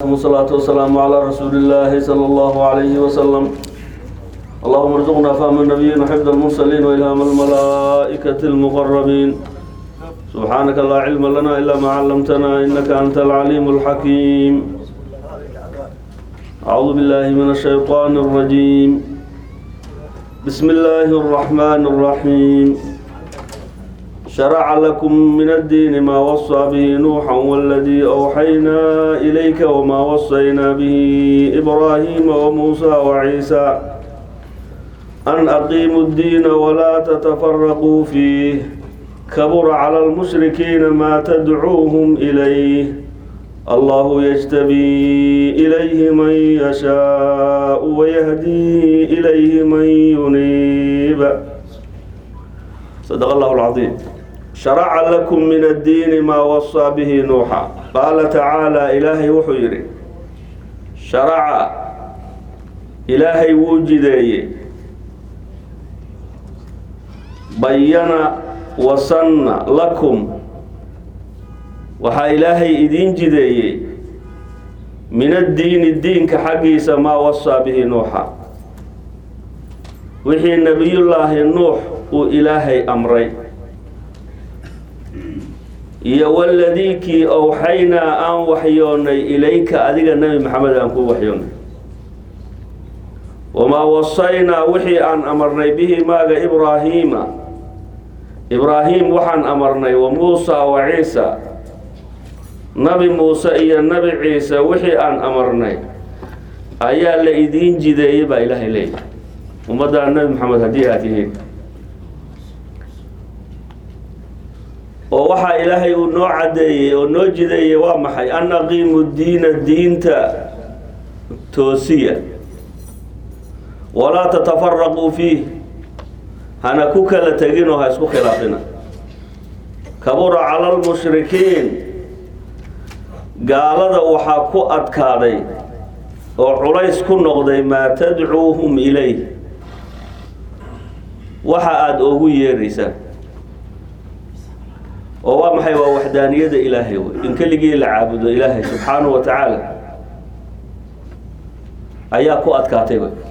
ثم الصلاة والسلام على رسول الله صلى الله عليه وسلم اللهم ارزقنا فهم النبيين وحفظ المرسلين وإلهام الملائكة المقربين سبحانك لا علم لنا إلا ما علمتنا إنك أنت العليم الحكيم أعوذ بالله من الشيطان الرجيم بسم الله الرحمن الرحيم شرع لكم من الدين ما وصى به نوحا والذي أوحينا إليك وما وصينا به إبراهيم وموسى وعيسى أن أقيموا الدين ولا تتفرقوا فيه كبر على المشركين ما تدعوهم إليه الله يجتبي إليه من يشاء ويهدي إليه من ينيب صدق الله العظيم شرع لكم من الدين ما وصى به نوحا قال تعالى إلهي وحيري شرع إلهي وجدي بين وصن لكم waxaa ilaahay idiin jideeyey min addiini diinka xaggiisa maa wasaa bihi nuuxa wixii nebiyullaahi nuux uu ilaahay amray iyo waladiikii owxaynaa aan waxyoonnay ilayka adiga nebi maxamed aan kuu waxyoonnay wamaa wasaynaa wixii aan amarnay bihi maaga ibraahiima ibraahim waxaan amarnay wa muusa wa ciisa nabi muuse iyo nabi ciise wixii aan amarnay ayaa la idiin jideeyey baa ilaahay leeyahy ummaddaa nebi maxamed haddii aad tihiin oo waxaa ilaahay uu noo caddeeyey oo noo jideeyey waa maxay an aqiimu diina diinta toosiya walaa tatafaraquu fiih hana ku kala tegin oo ha isku khilaafina kabura cala lmushrikiin gaalada waxaa ku adkaaday oo culays ku noqday maa tadcuuhum ilayh waxa aada ugu yeeraysaan oo waa maxay waa waxdaaniyada ilaahay wey in keligii la caabudo ilaahay subxaanahu wa tacaala ayaa ku adkaatay wey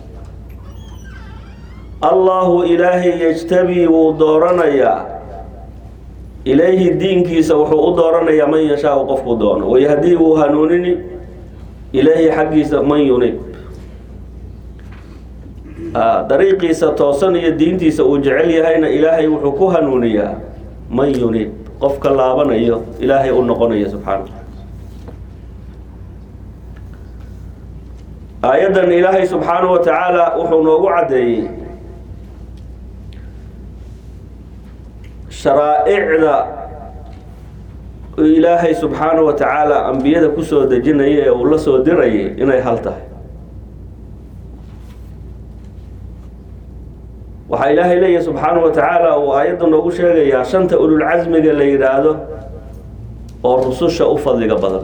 allahu ilaahay yejtabii wuu dooranayaa ilayhi diinkiisa wuxuu u dooranayaa man yashaau qofkuu doono wayahdii wuu hanuunini ilayhi xaggiisa man yunib dariiqiisa toosan iyo diintiisa uu jecel yahayna ilaahay wuxuu ku hanuuniyaa man yunib qofka laabanayo ilaahay u noqonaya subxaana aayaddan ilaahay subxaanahu wa tacaala wuxuu noogu caddeeyey sharaa'icda ilaahay subxaanahu wa tacaala ambiyada kusoo dejinaya ee uu la soo dirayay inay hal tahay waxaa ilaahay leeyahay subxaanahu wa tacaala uu aayadda noogu sheegayaa shanta ululcasmiga la yidhaahdo oo rususha u fadliga badan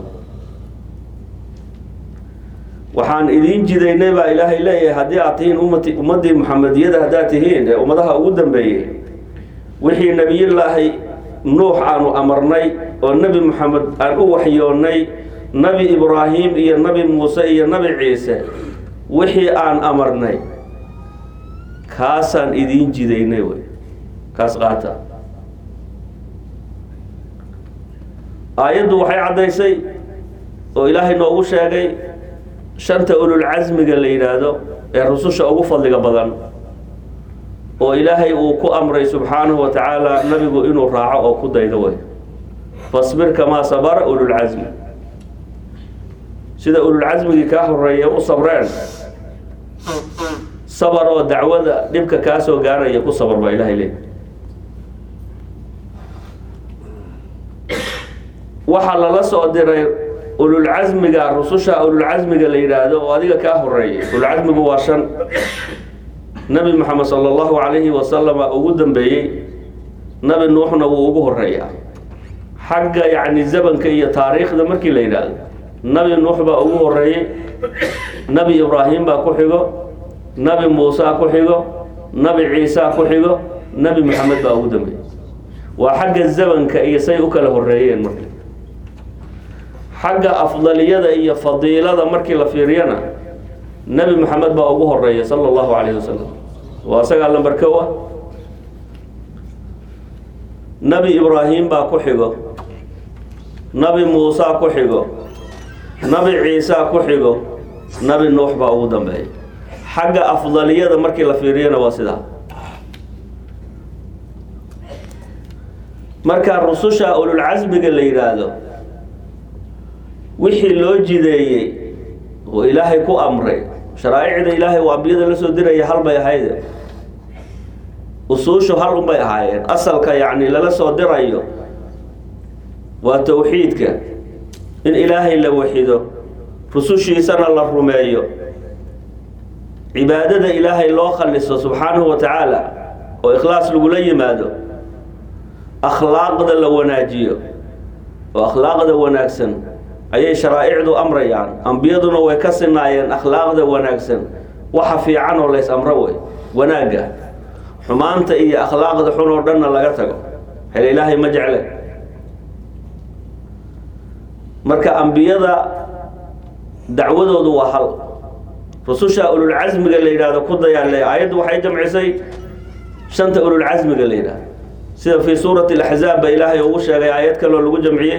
waxaan idiin jidaynay baa ilaahay leeyahay haddii aad tihiin ummati ummaddii muxamediyada haddaad tihiin ee ummadaha ugu dambeeyey wixii nebiyullaahi nuux aanu amarnay oo nebi moxamed aan u waxyoonnay nebi ibraahim iyo nebi muuse iyo nebi ciise wixii aan amarnay kaasaan idiin jidaynay wey kaas qaata aayaddu waxay caddaysay oo ilaahay noogu sheegay shanta ululcasmiga la yidhaahdo ee rususha ugu fadliga badan oo ilaahay uu ku amray subxaanahu wa tacaala nabigu inuu raaco oo ku daydo wey fasbir kamaa sabara ululcasmi sida ululcasmigii kaa horeeya u sabreen sabar oo dacwada dhibka kaa soo gaaraya ku sabar baa ilahay leey waxaa lala soo diray ululcasmiga rususha ululcasmiga la yidhaahdo oo adiga kaa horeeyay ululcasmigu waa shan nabi moxamed sala allahu calayhi wasalama ugu dambeeyey nabi nuuxna wuu ugu horeeyaa xagga yacni zamanka iyo taariikhda markii la yidhaahdo nabi nuux baa ugu horeeyey nabi ibraahim baa ku xigo nabi muusa ku xigo nabi ciisa ku xigo nabi moxamed baa ugu dambeeyey waa xagga zamanka iyo say u kala horeeyeen marka xagga afdaliyada iyo fadiilada markii la fiiriyana nebi moxamed baa ugu horeeya sala allahu calayhi wasalam waa isagaa lambar kow ah nebi ibraahim baa ku xigo nabi muusa ku xigo nabi ciisa ku xigo nabi nuux baa ugu dambeeya xagga afdaliyada markii la fiiriyana waa sidaa marka rususha ululcasmiga la yidhaahdo wixii loo jideeyey oo ilaahay ku amray sharaa'icda ilaahay oo ambiyada la soo diraya hal bay ahayde usuushu hal unbay ahaayeen asalka yacni lala soo dirayo waa towxiidka in ilaahay la waxido rusushiisana la rumeeyo cibaadada ilaahay loo khaliso subxaanahu wa tacaala oo ikhlaas lagula yimaado akhlaaqda la wanaajiyo oo akhlaaqda wanaagsan ayay sharaa'icdu amrayaan ambiyaduna way ka sinaayeen akhlaaqda wanaagsan waxa fiican oo lays amro wey wanaagga xumaanta iyo akhlaaqda xun oo dhanna laga tago hele ilaahay ma jecle marka ambiyada dacwadoodu waa hal rususha ululcasmiga la yidhahdo ku dayaale aayaddu waxay jamcisay shanta ululcasmiga la yidhahdo sida fii suurati alaxzaab ba ilaahay ugu sheegay aayad kaloo lagu jamciyey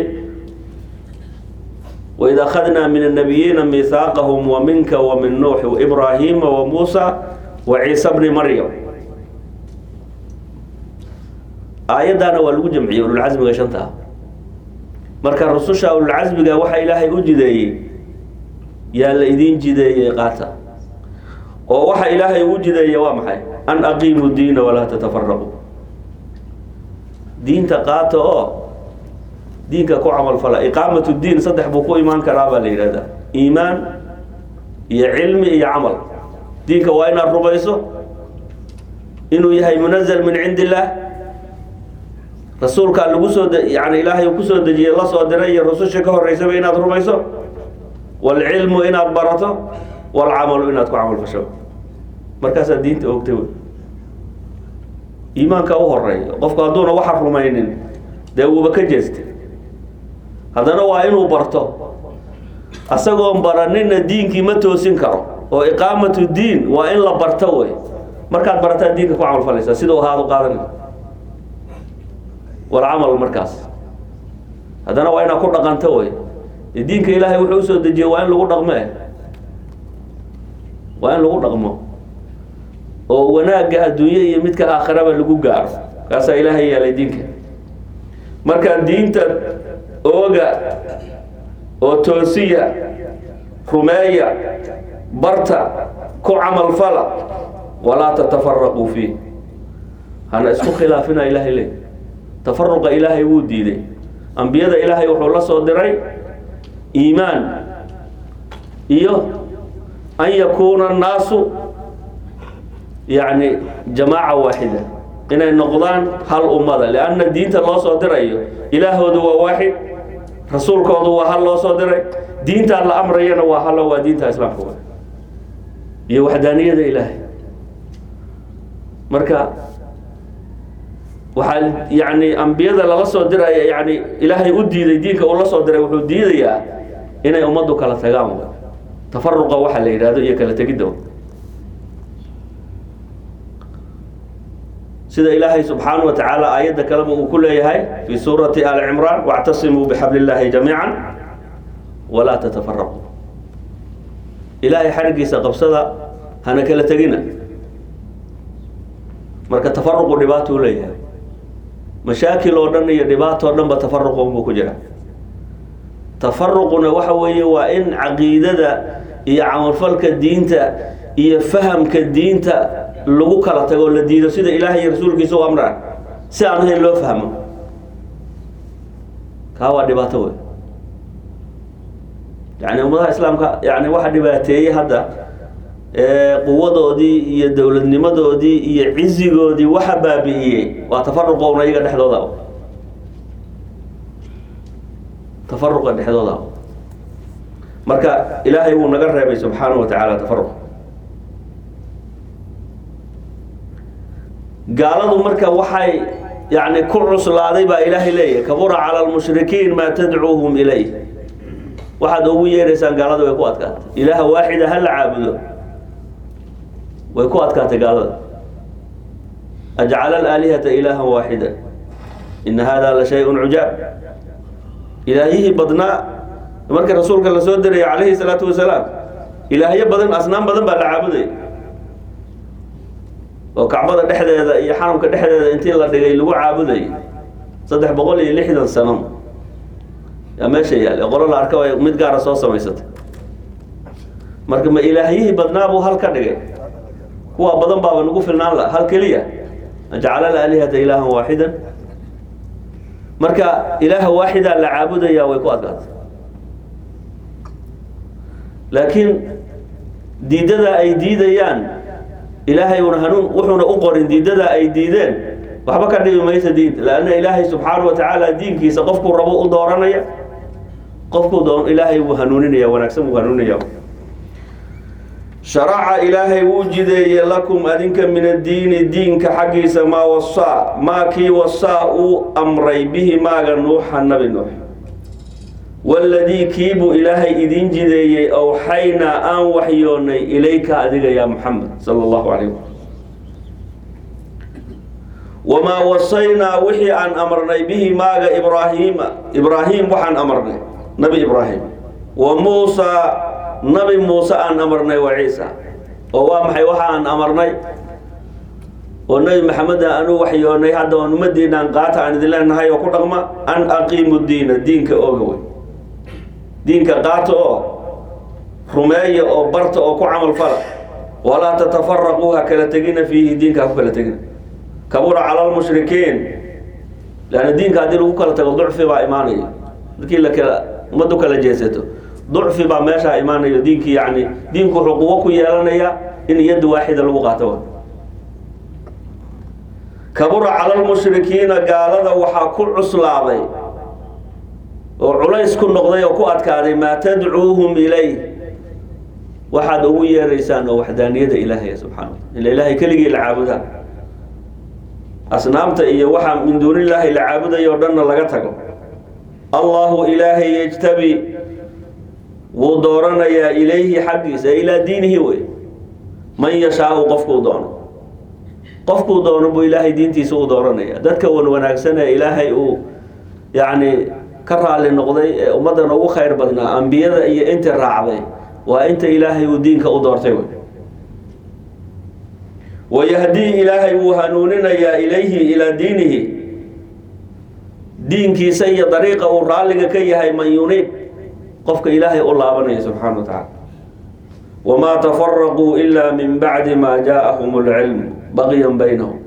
waid akhadnaa min annabiyiina miihaaqahum wa minka wa min nuuxi waibraahiima wa muusa wa ciisa bni maryam aayaddaana waa lagu jamciyey ululcasmiga shanta ah marka rususha ululcasmiga waxa ilaahay u jideeyey yaa la idiin jideeyey qaata oo waxa ilaahay u jideeye waa maxay an aqiimu diina walaa tatafaraqu diinta qaata oo diinka ku camalfala iqaamat diin saddex buu ku imaan karaa baa la yidhahdaa iimaan iyo cilmi iyo camal diinka waa inaad rumayso inuu yahay munazal min cindi illaah rasuulkaa lagu soo yani ilaahay uu kusoo dejiyey la soo diray iyo rususha ka horeysaba inaad rumayso waalcilmu inaad barato waalcamalu inaad ku camalfasho markaasaa diinta ogtay wey iimaanka u horeeya qofku hadduuna waxa rumaynin dee wuuba ka jeestay haddana waa inuu barto asagoon baranina diinkii ma toosin karo oo iqaamatu diin waa in la barto wey markaad barataa diinka ku camalfalaysaa sidau ahaad u qaadanay walcamal markaas haddana waa inaad ku dhaqanto wey diinka ilaahay wuxuu usoo dejiyey waa in lagu dhaqme waa in lagu dhaqmo oo wanaagga adduunye iyo midka aakhiraba lagu gaaro kaasaa ilaahay yeelay diinka markaa diinta ooga oo toosiya rumeeya barta ku camalfala walaa tatafaraquu fiih hana isku khilaafina ilaahay le tafaruqa ilaahay wuu diiday ambiyada ilaahay wuxuu la soo diray iimaan iyo an yakuuna annaasu yacni jamaaca waaxida inay noqdaan hal ummada lianna diinta loo soo dirayo ilaahoodu waa waaxid rasuulkoodu waa hal loo soo diray diintaa la amrayana waa hallo waa diinta islaamka wa iyo waxdaaniyada ilaahay marka waxaa yani ambiyada lala soo diraya yani ilaahay u diiday diinka uu la soo diray wuxuu diidayaa inay ummaddu kala tagaan w tafaruqa waxa la yidhahdo iyo kala tegidda sida ilaahay subxaanaه wa tacaala aayadda kaleba uu ku leeyahay fi suurati ali cimraan wاctasimuu bixabl اllahi jamiica walaa tatafaraquu ilaahay xarigiisa qabsada hana kala tegina marka tafaruqu dhibaatou leeyahay mashaakil oo dhan iyo dhibaato o dhan ba tafaruq unbuu ku jira tafaruquna waxa weeye waa in caqiidada iyo camalfalka diinta iyo fahamka diinta lagu kala tago la diido sida ilaahay iyo rasuulkiisa u amraan si aan ahayn loo fahmo kaa waa dhibaato wey yani ummadaha islaamka yani waxa dhibaateeyey hadda quwadoodii iyo dowladnimadoodii iyo cizigoodii waxa baabi'iyey waa tafaruqa una iyaga dhexdooda tafaruqa dhexdooda marka ilaahay wuu naga reebay subxaanahu wa tacaala tafaruq gaaladu marka waxay yani ku cuslaaday baa ilaahay leeyahy kabura cala lmushrikiin maa tadcuuhum ilayh waxaad ugu yeeraysaan gaalada way ku adkaatay ilaaha waaxida ha la caabudo way ku adkaatay gaalada ajcala alaalihata ilaahan waaxida ina hada la shay-un cujaab ilaahyihii badnaa markii rasuulka la soo diraya calayhi salaatu wasalaam ilaahyo badan asnaam badan baa la caabudaya oo kacbada dhexdeeda iyo xaramka dhexdeeda intii la dhigay lagu caabudayay saddex boqol iyo lixdan sano yaa meesha yaal ee qolo la arka ay mid gaara soo samaysatay marka ma ilaahyihii badnaa buu hal ka dhigay kuwa badan baaba nagu filnaan la hal keliya ajcala alaalihata ilaahan waaxidan marka ilaaha waaxidaa la caabudaya way ku adkaatay laakiin diidada ay diidayaan ilaahay una hanuun wuxuuna u qorin diidada ay diideen waxba ka dhibi maysa diin lanna ilaahay subxaanahu wa tacaala diinkiisa qofkuu rabo u dooranaya qofkuu doon ilaahay wuu hanuuninaya wanaagsan wuu hanuuninaya sharaca ilaahay wuu jideeye lakum adinka min addiini diinka xaggiisa maa wasaa maa kii wasaa uu amray bihi maaga nuuxa nabi nuux waladii kiibuu ilaahay idin jideeyey awxaynaa aan waxyoonnay ilayka adiga yaa muxamed sala allahu calayh wasalam wamaa wasaynaa wixii aan amarnay bihi maaga ibraahiima ibraahim waxaan amarnay nabi ibraahim wa muusaa nabi muuse aan amarnay wa ciisa oo waa maxay waxa aan amarnay oo nabi maxameda anu waxyoonay hadda aan ummadiinaan qaata aan idin leenahay oo ku dhaqma an aqiimu diina diinka ooga wey diinka qaata oo rumeeya oo barta oo ku camal fala walaa tatafaraquu ha kala tegina fiihi diinka ha ku kala tegina kabura cala lmushrikiin leanna diinka haddii lagu kala tago ducfi baa imaanaya markii la kala ummaddu kala jeesato ducfi baa meeshaa imaanayo diinkii yani diinku wuxuu quwo ku yeelanayaa in yadda waaxida lagu qaato kabura cala lmushrikiina gaalada waxaa ku cuslaaday oo culays ku noqday oo ku adkaaday maa tadcuuhum ilay waxaad ugu yeeraysaan oo waxdaaniyada ilaahay subxana wa ila ilaahay keligii la caabudaa asnaamta iyo waxaa min duunillaahi la caabudayo o dhanna laga tago allahu ilaahay yejtabi wuu dooranayaa ilayhi xaggiisa ilaa diinihi wey man yashaau qofkuu doono qofkuu doono buu ilaahay diintiisa u dooranaya dadka wan wanaagsan ee ilaahay uu yacni ka raali noqday ee ummaddan ugu khayr badnaa ambiyada iyo intii raacday waa inta ilaahay uu diinka u doortay wey wayahdii ilaahay wuu hanuuninayaa ilayhi ilaa diinihi diinkiisa iyo dariiqa uu raalliga ka yahay man yuniib qofka ilaahay u laabanaya subxaana wa tacaala wamaa tafaraquu ila min bacdi maa jaaahum اlcilm bagyan baynahum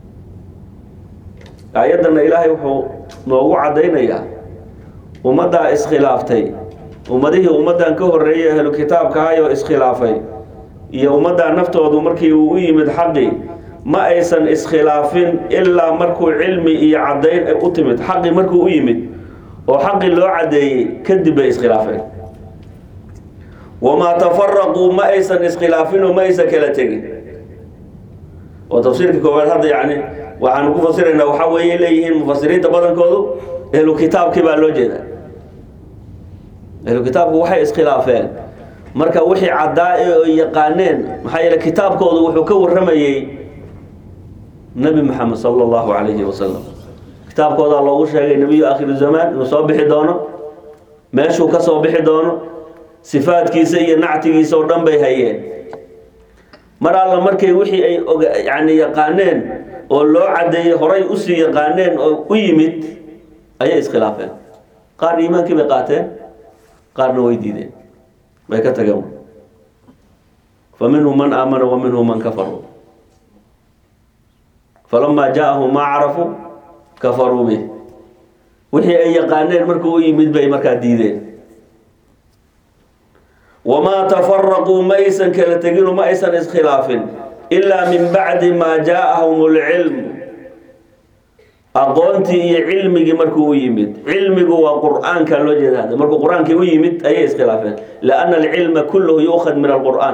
aayaddanna ilaahay wuxuu noogu caddaynayaa ummaddaa iskhilaaftay ummadihii ummaddan ka horreeyay ahlu kitaabkaayoo iskhilaafay iyo ummaddaa naftoodu markii uu u yimid xaqii ma aysan iskhilaafin ilaa markuu cilmi iyo caddayn u timid xaqii markuu u yimid oo xaqii loo caddeeyey kadib bay iskhilaafeen wamaa tafaraquu ma aysan iskhilaafin oo ma aysan kala tegin oo tafsiirka koowaad hadda yani waxaanu ku fasiraynaa waxaa weeye leeyihiin mufasiriinta badankoodu ehlu kitaabkii baa loo jeedaa ehlu kitaabku waxay iskhilaafeen marka wixii caddaa ee ay yaqaaneen maxaa yeele kitaabkoodu wuxuu ka warramayey nebi maxamed sala allahu calayhi wasalam kitaabkoodaa loogu sheegay nebiyu akhiru zamaan inuu soo bixi doono meeshuu ka soo bixi doono sifaadkiisa iyo nactigiisa oo dhan bay hayeen mar alla markay wixii ay oga yani yaqaaneen oo loo caddeeyey horay usii yaqaaneen oo u yimid ayay iskhilaafeen qaar iimaankii bay qaateen qaarna way diideen way ka tageen fa minhum man aamana wa minhum man kafaruu falamaa jaaahum maa carafuu kafaruu bih wixii ay yaqaaneen markuu u yimid bay markaa diideen wamaa tafaraquu ma aysan kala teginu ma aysan iskhilaafin ilaa min bacdi maa jaaahum lcilm aqoontii iyo cilmigii markuu u yimid cilmigu waa qur'aanka loo jeeda hadda markuu qur-aankii u yimid ayay iskhilaafeen lianna alcilma kulluhu yuukhad min alqur'aan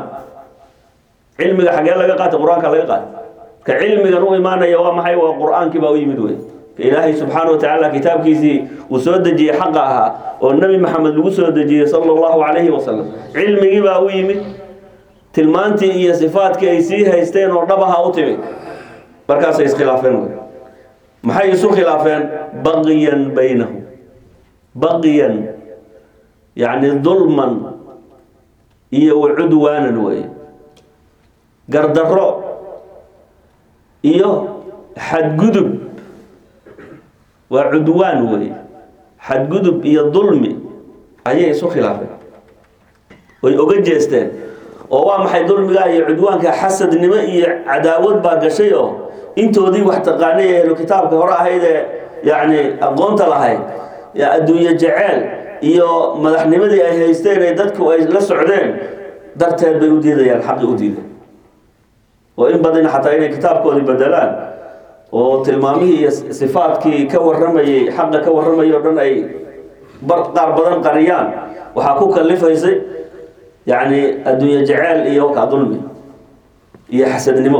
cilmiga xagee laga qaatay qur-aanka laga qaatay ka cilmigan u imaanaya waa maxay waa qur-aankii baa u yimid wey ilaahay subxaana wa tacaala kitaabkiisii uu soo dejiyey xaqa ahaa oo nebi maxamed lagu soo dejiyey sala allahu calayhi wasalam cilmigii baa u yimid tilmaantii iyo sifaadkii ay sii haysteen oo dhabaha u timid markaasay iskhilaafeen wey maxay isu khilaafeen baqiyan baynahum baqiyan yacni dulman iyo wacudwaanan wey gardarro iyo xadgudub waa cudwaan wey xadgudub iyo dulmi ayay isu khilaafeen way oga jeesteen oo waa maxay dulmigaa iyo cudwaanka xasadnimo iyo cadaawad baa gashay oo intoodii wax taqaanay ee ehlu kitaabka hore ahayd ee yacni aqoonta lahayd adduunye jeceel iyo madaxnimadii ay haysteen ee dadku ay la socdeen darteed bay u diidayaan xaqi u diiday oo in badan xataa inay kitaabkoodii bedelaan oo tilmaamihii iyo sifaadkii ka warramayay xaqa ka warramayay o dhan ay bar qaar badan qariyaan waxaa ku kalifaysay yacni adduunye jeceel iyo ka dulmi iyo xasadnimo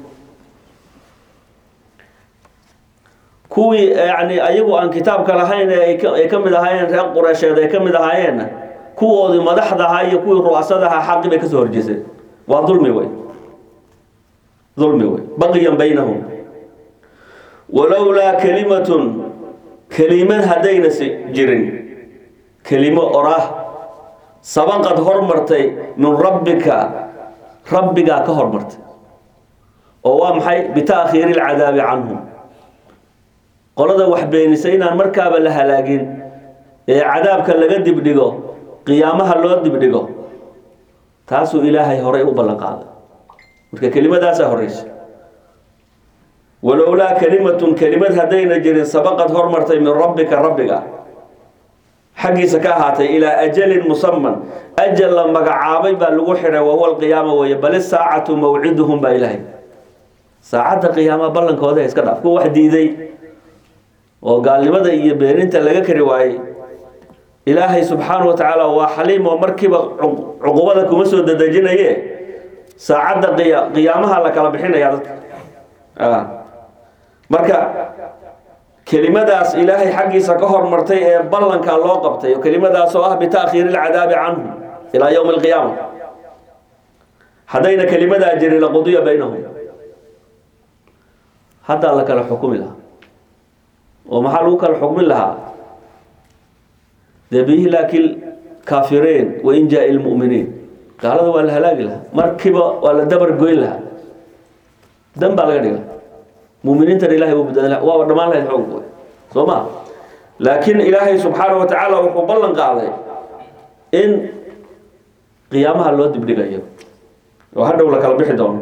kuwii yani ayagu aan kitaabka lahayn ee ay ka mid ahaayeen reer qureysheed ay ka mid ahaayeenna kuwoodii madaxda ahaa iyo kuwii ru'asada ahaa xaqi bay kasoo horjeeseen waa dulmi wey dulmi wey baqiyan baynahum walowlaa kalimatun kelimad haddayna si jirin kelimo oraah sabaqad hormartay min rabbika rabbigaa ka hormartay oo waa maxay bitaakhiiri alcadaabi canhum qolada wax beenisay inaan markaaba la halaagin ee cadaabka laga dibdhigo qiyaamaha loo dibdhigo taasuu ilaahay horay u ballan qaaday marka kelimadaasaa horeysa walowlaa kalimatun kelimad haddayna jirin sabaqad hormartay min rabbika rabbiga xaggiisa ka ahaatay ilaa ajalin musaman ajal la magacaabay baa lagu xidhay wahuwa alqiyaama weeye bal isaacatu mawciduhum baa ilaahay saacadda qiyaama ballankooda iska dhaaf kuwa wax diiday oo gaalnimada iyo beeninta laga kari waayey ilaahay subxaanahu wa tacaala waa xaliim oo markiiba cuqubada kuma soo dadejinaye saacadda qiya qiyaamaha la kala bixinaya dadka marka kelimadaas ilaahay xaggiisa ka hormartay ee ballanka loo qabtay oo kelimadaas oo ah bitaakhiiri alcadaabi canhum ilaa yowmi alqiyaama haddayna kelimadaa jirin laqudiya baynahum haddaa la kala xukumi lahaa oo maxaa lagu kala xukmin lahaa dee biihlaaki kaafiriin wain jaa lmuminiin gaalada waa la halaagi lahaa markiiba waa la dabar goyn lahaa dan baa laga dhiga muminiintana ilahay buu badbaadin laha waaba dhammaan lahayd xoog soo ma laakiin ilaahay subxaanahu wa tacaala wuxuu ballan qaaday in qiyaamaha loo dibdhigayo oo hadhow la kala bixi doono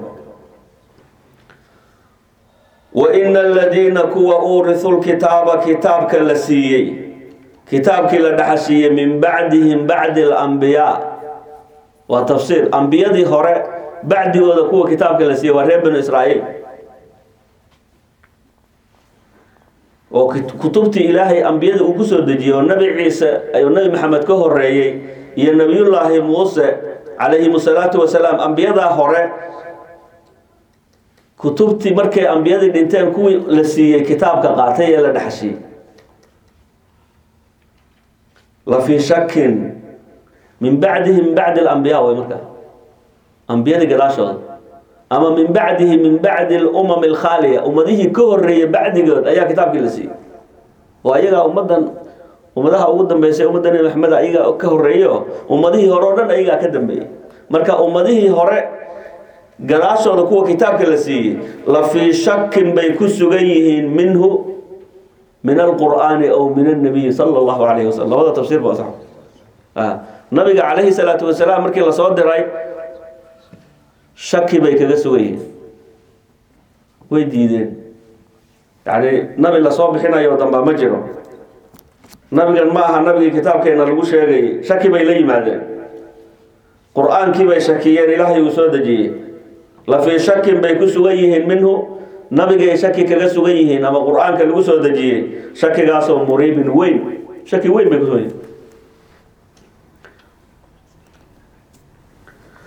waina aladiina kuwa uurisu lkitaaba kitaabka la siiyey kitaabkii la dhaxashiiyey min bacdihim bacdi alambiyaa waa tafsiir ambiyadii hore bacdigooda kuwa kitaabka la siiyey waa reer banu israa'iil oo kutubtii ilaahay ambiyada uu ku soo dejiyey oo nebi ciise ayuu nebi maxamed ka horeeyey iyo nebiyullaahi muuse calayhim asalaatu wasalaam ambiyadaa hore kutubtii markay ambiyadii dhinteen kuwii la siiyey kitaabka qaatay ee la dhexashiyey la fii shakin min bacdihi min bacdi alambiyaa way markaa ambiyadii gadaashooda ama min bacdihi min bacdi alumam alkhaaliya ummadihii ka horeeyey bacdigood ayaa kitaabkii la siiyey oo ayagaa ummadan ummadaha ugu dambeysay ummadda nebi maxamed ayagaa ka horeeyo ummadihii hore oo dhan ayagaa ka dambeeyey marka ummadihii hore gadaashooda kuwa kitaabka la siiyey la fii shakin bay ku sugan yihiin minhu min alqur'aani aw min annabiyi sala allahu calayhi wasalam labada tafsiir ba sax nabiga calayhi salaatu wasalaam markii lasoo diray shaki bay kaga sugan yihiin way diideen yacni nabi lasoo bixinayo damba ma jiro nabigan ma aha nabigii kitaabkeena lagu sheegayay shaki bay la yimaadeen qur-aankii bay shakiyeen ilaahay uu soo dejiyey la fii shakin bay ku sugan yihiin minhu nabigay shaki kaga sugan yihiin ama qur-aanka lagu soo dejiyey shakigaasoo muriibin weyn shaki weyn bay kusugan yihiin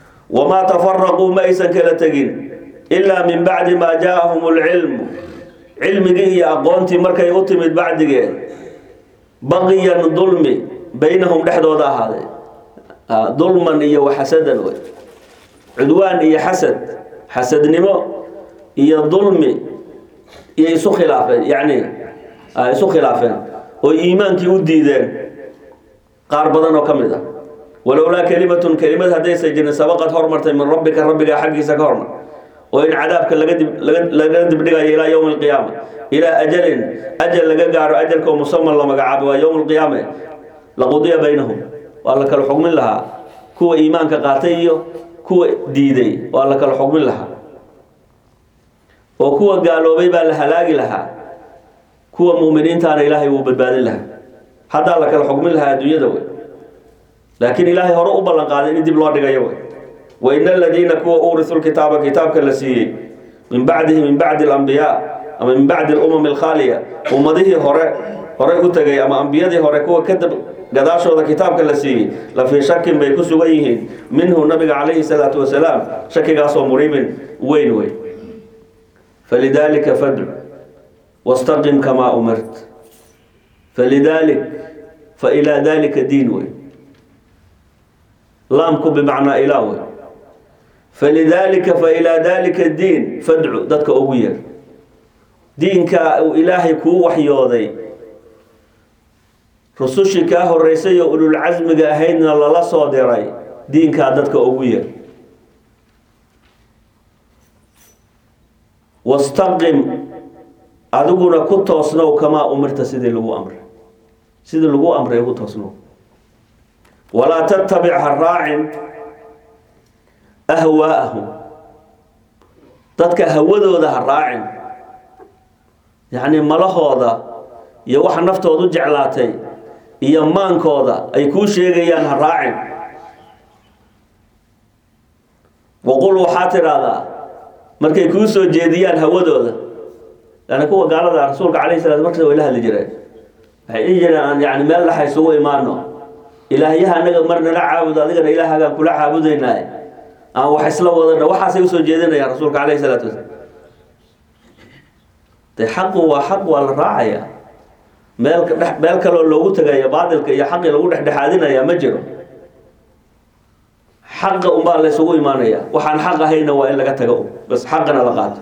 wamaa tafaraquu ma aysan kala tegin ilaa min bacdi maa jaaahum lcilmu cilmigii iyo aqoontii markay u timid bacdigeed baqiyan dulmi baynahum dhexdooda ahaaday dulman iyo waxasadan wey cudwaan iyo xasad xasadnimo iyo dulmi iyo isu khilaafeen yacni isu khilaafeen oo iimaankii u diideen qaar badan oo ka mid ah walowlaa kelimatun kelimad haddaysa jirin sabaqad hormartay min rabbika rabbigaa xaggiisa ka hormar oo in cadaabka laga dib laga dibdhigayo ilaa yowmi alqiyaama ilaa ajalin ajal laga gaaro ajalka oo musaman la magacaabo waa yowm alqiyaame laqudiya baynahum waa la kala xugmin lahaa kuwa iimaanka qaatay iyo kuwa diiday waa la kala xugmin lahaa oo kuwa gaaloobay baa la halaagi lahaa kuwa muuminiintaana ilaahay wuu badbaadin lahaa haddaa la kala xugmin lahaa adduunyada wey laakiin ilaahay hore u ballan qaaday in dib loo dhigayo wey wain aladiina kuwa uurisu lkitaaba kitaabka la siiyey min bacdihi min bacdi alambiyaa ama min bacdi alumami alkhaaliya ummadihii hore horey u tegay ama ambiyadii hore kuwa kadab gadaashooda kitaabka la siiyey la fii shakin bay ku sugan yihiin minhu nabiga calayhi salaatu wasalaam shakigaasoo muriibin weyn wey falidaalika fadcu wastaqim kamaa umirt falidalik fa ilaa dalika diin wey laamku bimacnaa ilaa wey falidaalika fa ilaa dalika diin fadcu dadka ugu yeer diinka uu ilaahay kuu waxyooday rusushii kaa horeysay oo ululcasmiga ahaydna lala soo diray diinkaa dadka ugu yeer wastaqim adiguna ku toosnow kamaa umirta sidii lagu amray sidii lagu amray ku toosnow walaa tattabic ha raacin ahwaa'ahum dadka hawadooda ha raacin yacni malahooda iyo waxa naftoodu jeclaatay iyo maankooda ay kuu sheegayaan ha raacin waqul waxaa tidhaahdaa markay kuu soo jeediyaan hawadooda yani kuwa gaalada rasuulka calayhi salaam markasta way la hadli jireen waxay dhihi jireen aan yani meel dhaxa isugu imaano ilaahyaha anaga mar nala caabudo adigana ilaahagaan kula caabudaynaaye aan wax isla wadana waxaasay usoo jeedinayaan rasuulka calayhi salaatu wasalaam de xaqu waa xaq waa la raacaya meel dhe meel kaloo loogu tegaya baatilka iyo xaqii lagu dhexdhexaadinaya ma jiro xaqa unbaa la ysugu imaanaya waxaan xaq ahayna waa in laga tago bas xaqana la qaato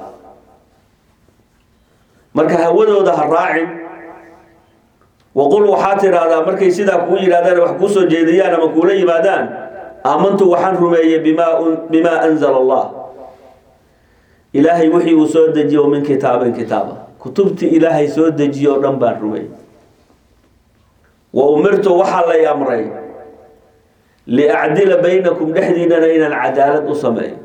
marka hawadooda ha raacin waqul waxaa tidhaahdaa markay sidaa kuu yidhahdaan wax kuu soo jeediyaan ama kuula yimaadaan aamantu waxaan rumeeyey bimaa bimaa anzala allah ilaahay wixii uu soo dejiyo min kitaabin kitaaba kutubtii ilaahay soo dejiye o dhan baan rumeeyey wa umirtu waxaa lay amray liacdila baynakum dhexdiinana inaan cadaalad u sameeyo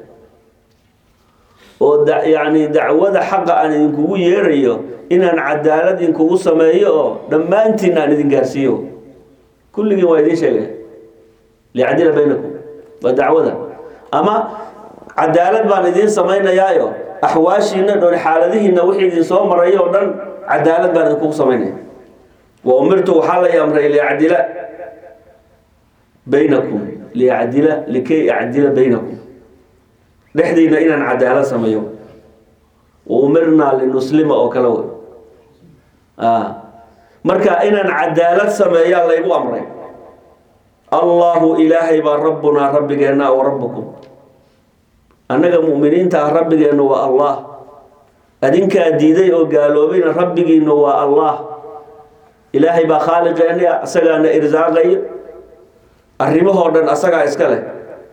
oo da yacni dacwada xaqa aan idinkugu yeerayo inaan cadaalad idinkugu sameeyo oo dhammaantiin aan idin gaarsiiyo kulligiin waa idiin sheegay liacdila baynakum waa dacwada ama cadaalad baan idiin samaynayaayo axwaashiina dhoon xaaladihiina wixii idin soo maray oo dhan cadaalad baan idinkugu samaynaya wa umirtu waxaa lay amray liacdila baynakum liacdila likay acdila baynakum dhexdiina inaan cadaalad sameeyo wa umirnaa linuslima oo kale wey marka inaan cadaalad sameeyaa laygu amray allahu ilaahay baa rabbunaa rabbigeenna wa rabbukum annaga mu'miniinta ah rabbigeennu waa allah adinkaa diiday oo gaaloobayna rabbigiinu waa allah ilaahay baa khaaliqeena asagaana irsaaqayo arrimahoo dhan asagaa iska leh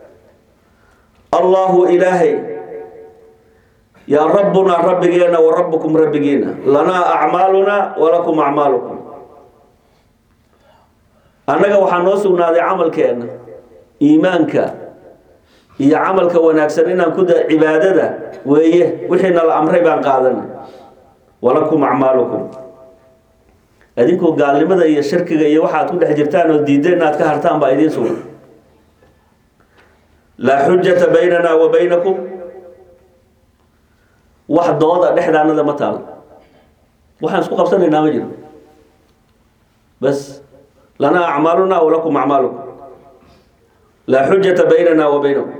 allahu ilaahay yaa rabbunaa rabbigeenna wa rabbukum rabbigiina lanaa acmaalunaa walakum acmaalukum annaga waxaa noo sugnaaday camalkeenna iimaanka iyo camalka wanaagsan inaan ku da cibaadada weeye wixiina la amray baan qaadanay walakum acmaalukum adinkoo gaalnimada iyo shirkiga iyo waxaad ku dhex jirtaan oo diideen inaad ka hartaan baa idiin sugan laa xujata baynana wa baynakum wax dooda dhexdaanada ma taalo waxaan isku qabsanaynaa ma jiro bas lanaa acmaaluna walakum acmaalukum laa xujata baynana wa baynakum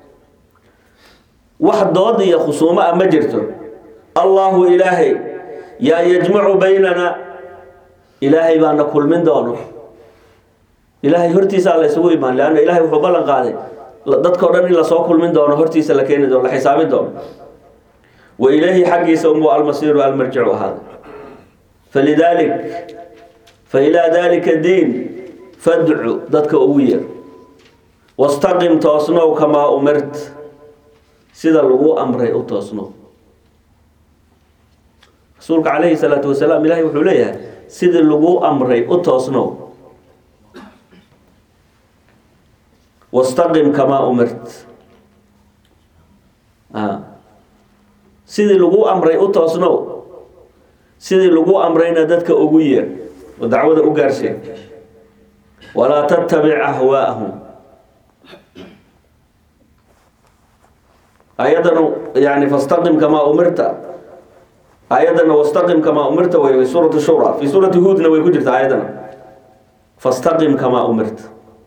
wax dood iyo khusuumo ah ma jirto allahu ilaahay yaa yajmacu baynana ilaahay baana kulmin doono ilaahay hortiisaa la isugu imaan leanna ilahay wuxuu ballan qaaday dadkao dhan in lasoo kulmin doono hortiisa la keeni doono la xisaabin doono wa ilayhi xaggiisa unbuu almasiiru almarjicu ahaada falidalik fa ilaa dalika diin fadcu dadka ugu yeer wastaqim toosnow kamaa umirt sida lagu amray u toosnow rasuulka calayhi salaatu wasalaam ilahay wuxuu leeyahay sidii lagu amray u toosnow wastaqim kamaa umirt sidii lagu amray u toosnow sidii lagu amrayna dadka ugu yeer oo dacwada u gaarseen walaa tattabic ahwaa'ahum ayaddana yani fastaqim kamaa umirta ayaddana wastaqim kamaa umirta way suuratu shura fi suurati huudna way ku jirta ayaddana fastaqim kamaa umirta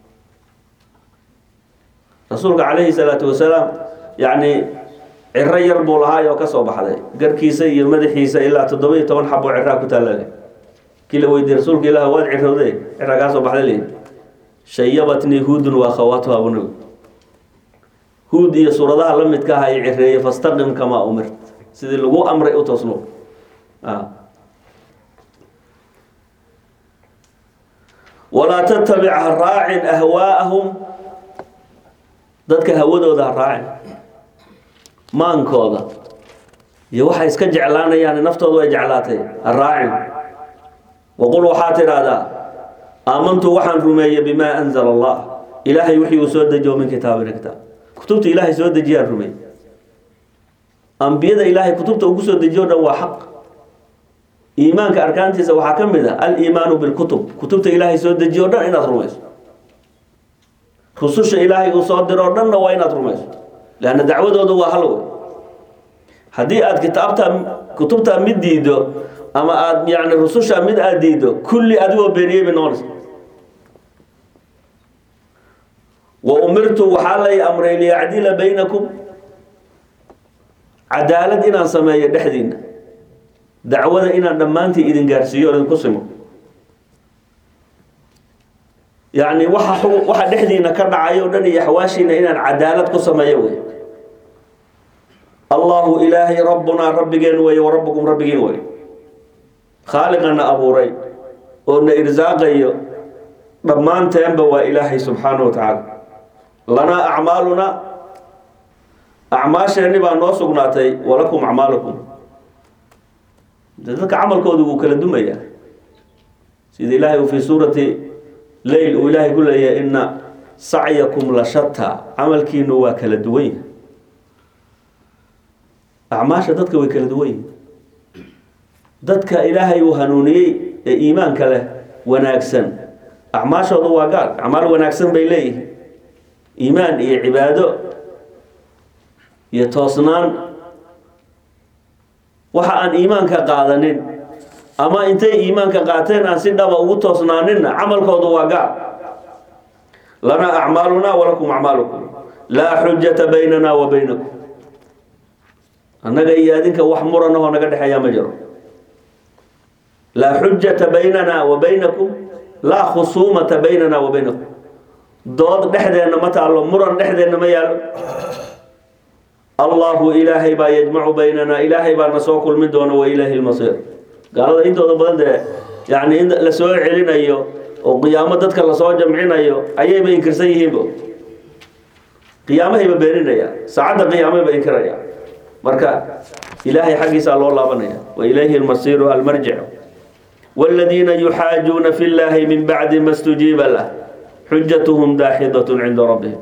rasuulka calayhi salaatu wasalaam yacni ciro yar buu lahaay oo ka soo baxday garkiisa iyo madaxiisa ilaa toddoba iyo toban xabo ciraa ku taallale kii la weydiiyey rasuulka ilaah waad cirowde ciraa kaa soo baxday leeyi shayabatnii huudun waa khawaatuha bunabi huud iyo suuradaha la midka aha ay cireeye fastaqim kamaa umirt sidii lagu amray u toosno walaa tattabic ha raacin ahwaa'ahum dadka hawadooda ha raacin maankooda iyo waxay iska jeclaanayaan naftoodu ay jeclaatay ha raacin waqul waxaa tidhaahdaa aamantu waxaan rumeeyey bimaa anzala allah ilaahay wixii uu soo dejiyo min kitaabina kitaab kutubta ilaahay soo dejiyaan rumeey ambiyada ilaahay kutubta uu kusoo dejiyo dhan waa xaq iimaanka arkaantiisa waxaa ka mid a aliimaanu bilkutub kutubta ilaahay soo dejiyo dhan inaad rumayso rususha ilaahay uu soo diro o dhanna waa inaad rumayso leanna dacwadoodu waa hal wey haddii aad kitaabta kutubta mid diido ama aad yani rususha mid aad diido kulli adigoo beeniyey bay noqonaysa wa umirtu waxaa lay amray liyacdila baynakum cadaalad inaan sameeyo dhexdiina dacwada inaan dhammaantii idin gaarsiiyo o idinku simo yacni waxa xu- waxa dhexdiina ka dhacayo o dhan iyo axwaashiina inaan cadaalad ku sameeyo wey allahu ilaahay rabbunaa rabbigeen weeye wa rabbukum rabbigiin wey khaaliqana abuuray oo na irsaaqayo dhammaanteenba waa ilaahay subxaanahu wa tacaala lanaa acmaaluna acmaasheenni baa noo sugnaatay walakum acmaalukum de dadka camalkoodu wuu kala dumayaa sida ilaahay uu fii suurati leyl uu ilaahay ku leeyahay ina sacyakum la shataa camalkiinu waa kala duwan yahay acmaasha dadka way kala duwan yihin dadka ilaahay uu hanuuniyey ee iimaanka leh wanaagsan acmaashoodu waa gaal acmaal wanaagsan bay leeyihin iimaan iyo cibaado iyo toosnaan waxa aan iimaanka qaadanin ama intay iimaanka qaateen aan si dhaba ugu toosnaaninna camalkoodu waa gaal lanaa acmaalunaa walakum acmaalukum laa xujata baynana wa baynakum annaga iyo adinka wax muranahoo naga dhexeeyaa ma jiro laa xujata baynana wa baynakum laa khusuumata baynana wa baynakum dood dhexdeenna ma taallo muran dhexdeenna ma yaalo allahu ilaahay baa yajmacu baynana ilaahay baa na soo kulmin doona wa ilaahi lmasiir gaalada intooda badan dee yani in la soo celinayo oo qiyaamo dadka lasoo jamcinayo ayayba inkirsan yihiinba qiyaamahayba beeninaya saacadda qiyaamayba inkiraya marka ilaahay xaggiisaa loo laabanaya wa ilayhi lmasiiru almarjic wاladiina yuxaajuuna fi llahi min bacdi ma stujiiba lah xujatuhum daaxidat cinda rabbihim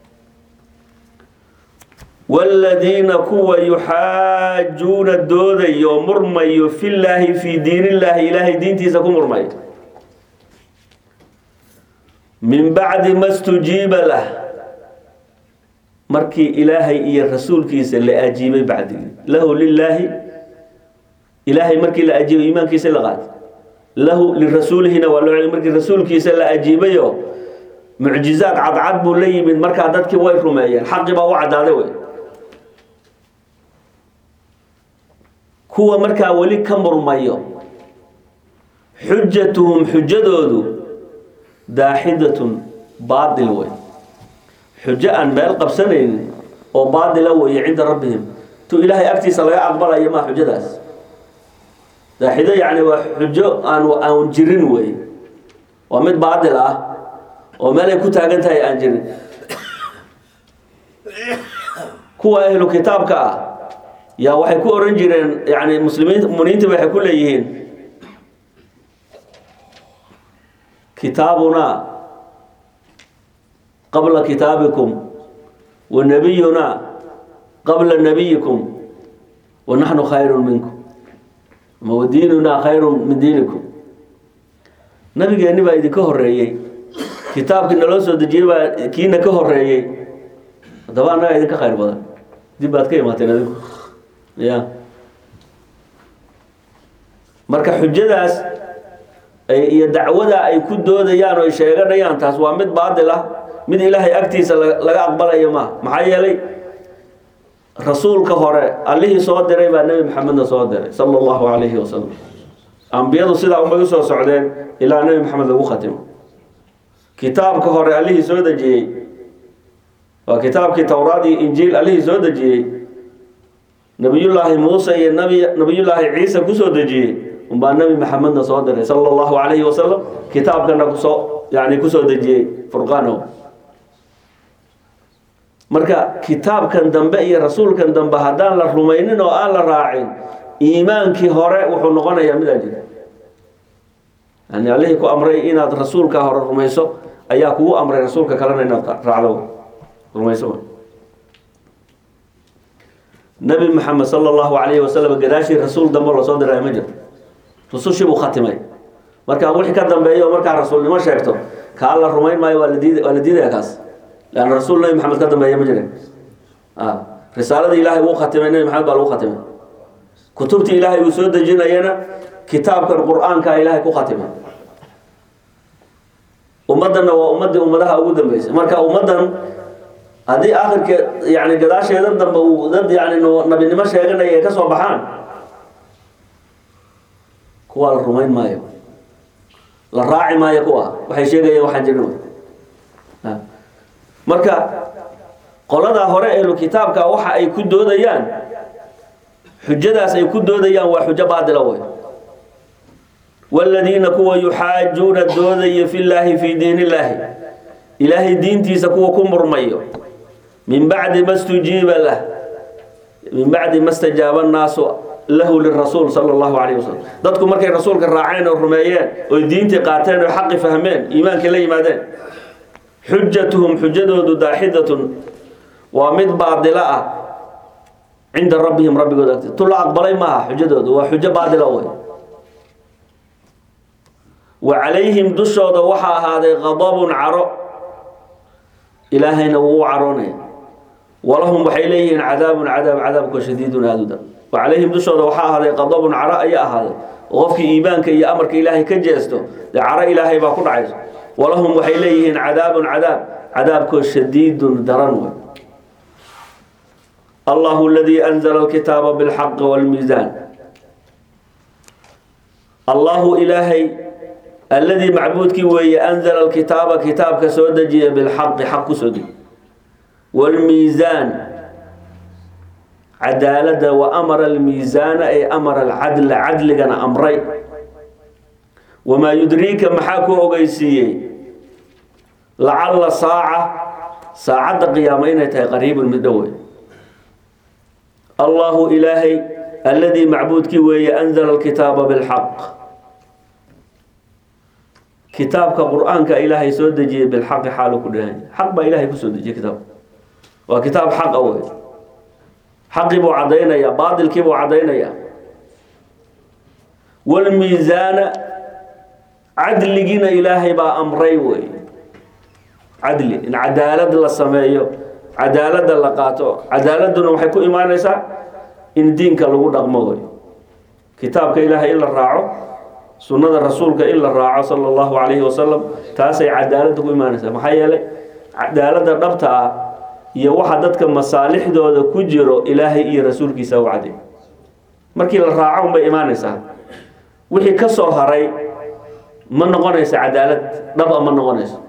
wاladiina kuwa yuxaajuuna doodayo murmayo fi llaahi fii diin illaahi ilaahay diintiisa ku murmayo min bacdi ma stujiiba lah markii ilaahay iyo rasuulkiisa la ajiibay bacdigii lahu lilaahi ilaahay markii la ajiibay iimaankiisa la qaatay lahu lirasuulihina waa loo celi markii rasuulkiisa la ajiibayo mucjizaad cadcad buu la yimid markaa dadkii way rumeeyeen xaqii baa u caddaaday wey kuwa markaa weli ka murmayo xujatuhum xujadoodu daaxidatun baatil wey xujo aan meel qabsanaynin oo baatila weeye cinda rabbihim tu ilaahay agtiisa laga aqbalayo maa xujadaas daaxido yacni waa xujo aan aan jirin wey waa mid baatil ah oo meel ay ku taagan tahay aan jirin kuwa ahlu kitaabka ah yaa waxay ku oran jireen yani muslimiin muminiinta waxay ku leeyihiin kitaabunaa qabla kitaabikum wa nabiyunaa qabla nabiyikum wa naxnu khayru minkum ama wa diinunaa khayru min diinikum nabigeenni baa idinka horeeyey kitaabkii naloo soo dejiyey baa kiina ka horeeyey haddaba annagaa idinka khayr badan dib baad ka imaateen adigu ya marka xujadaas iyo dacwada ay ku doodayaan oo ay sheeganayaan taas waa mid baatil ah mid ilaahay agtiisa laga aqbalayo ma maxaa yeelay rasuulka hore allihii soo diray baa nebi maxamedna soo diray sala allahu calayhi wasalam ambiyadu sidaa unbay usoo socdeen ilaa nebi maxamed lagu khatimo kitaabka hore allihii soo dejiyey waa kitaabkii towraad iyo injiil allihii soo dejiyey nabiyullaahi muuse iyo nabi nabiyullaahi ciise kusoo dejiyey unbaa nebi maxamedna soo diray sala allahu calayhi wasalam kitaabkana kusoo yani kusoo dejiyey furqaano marka kitaabkan dambe iyo rasuulkan dambe haddaan la rumaynin oo aan la raacin iimaankii hore wuxuu noqonayaa midaan jira yani allihii ku amray inaad rasuulka hore rumayso ayaa kugu amray rasuulka kalena inaad raacdo rumayso nabi maxamed sala allahu calayhi wasalam gadaashii rasuul dambe lasoo diray ma jiro rusushii buu khatimay markaa wixii ka dambeeyo markaa rasuulnimo sheegto kaa la rumayn maayo waa la diid waa la diidaya kaas leanna rasuul nabi maxamed ka dambeeya ma jire risaalada ilaahay wuu khatimay nabi maxamed baa lagu khatimay kutubtii ilaahay uu soo dejinayana kitaabkan qur-aanka ilaahay ku khatimay ummaddanna waa ummaddii ummadaha ugu dambeysay marka ummaddan haddii akhirke yani gadaasheedan dambe uu dad yani nabinimo sheeganaya ay ka soo baxaan kuwaa la rumayn maayo la raaci maayo kuwa waxay sheegayeen waxaan jirin marka qoladaa hore ehlu kitaabka waxa ay ku doodayaan xujadaas ay ku doodayaan waa xujo baatila wey waladiina kuwa yuxaajuuna doodaya fi llaahi fii diin illaahi ilaahay diintiisa kuwa ku murmayo min bacdi ma stujiiba lah min bacdi ma stajaaba annaasu lahu lirasuul sala allahu calayh wasalam dadku markay rasuulka raaceen oo rumeeyeen oy diintii qaateen oo xaqi fahmeen iimaankii la yimaadeen xujatuhum xujadoodu daaxidatun waa mid baadila ah cinda rabbihim rabbigood agti tu la aqbalay maaha xujadoodu waa xujo baadila wey wa calayhim dushooda waxaa ahaaday qadabun caro ilaahayna wuu u caroonaya walahum waxay leeyihiin cadaabun cadaab cadaabko shadiidun aaduda wa calayhim dushooda waxaa ahaaday qadabun caro ayaa ahaaday oo qofkii iimaanka iyo amarka ilaahay ka jeesto dee caro ilaahay baa ku dhacayso walahum waxay leeyihiin cadaabun cadaab cadaabkoo shadiidun daran wey allahu aladii anzala alkitaaba bilxaqi walmiisaan allahu ilaahay alladii macbuudkii weeye anzala alkitaaba kitaabka soo dejiya bilxaqi xaq ku soo dejiy walmiisaan cadaalada wa amara almiisaana ay amara alcadla cadligana amray wamaa yudriika maxaa ku ogeysiiyey lacalla saaca saacadda qiyaamo inay tahay qariibun mid dhowey allahu ilaahay alladii macbuudkii weeye anzala alkitaaba bilxaq kitaabka qur-aanka ilaahay soo dejiyey bilxaqi xaalu ku dhahan xaq baa ilaahay kusoo dejiyey kitaabka waa kitaab xaqa wey xaqii buu caddaynaya baatilkii buu caddaynaya walmiisaana cadligiina ilaahay baa amray wey cadli in cadaalad la sameeyo cadaaladda la qaato cadaaladuna waxay ku imaanaysaa in diinka lagu dhaqmo wey kitaabka ilaahay in la raaco sunnada rasuulka in la raaco sala allahu calayhi wasalam taasay cadaaladda ku imaanaysaa maxaa yeelay cadaaladda dhabta ah iyo waxa dadka masaalixdooda ku jiro ilaahay iyo rasuulkiisa u caday markii la raaco unbay imaanaysaa wixii ka soo haray ma noqonayso cadaalad dhaba ma noqonayso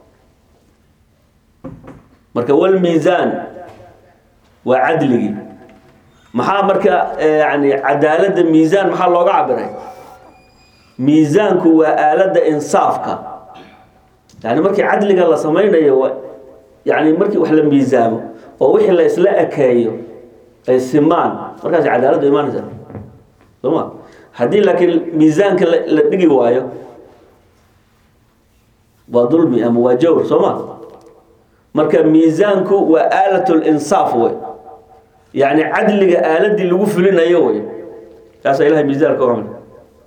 marka walmiisaan waa cadligii maxaa marka yani cadaaladda miisaan maxaa looga cabiray miisaanku waa aaladda insaafka yani markii cadliga la samaynayo yani markii wax la miisaamo oo wixii la isla ekeeyo ay simaan markaas cadaaladdu imaanaysa sooma haddii laakiin miisaanka la dhigi waayo waa dulmi ama waa jawr soo ma marka miisaanku waa aalat linsaaf wey yani cadliga aaladii lagu fulinayo wey kaasa ilahay miisaanka u amr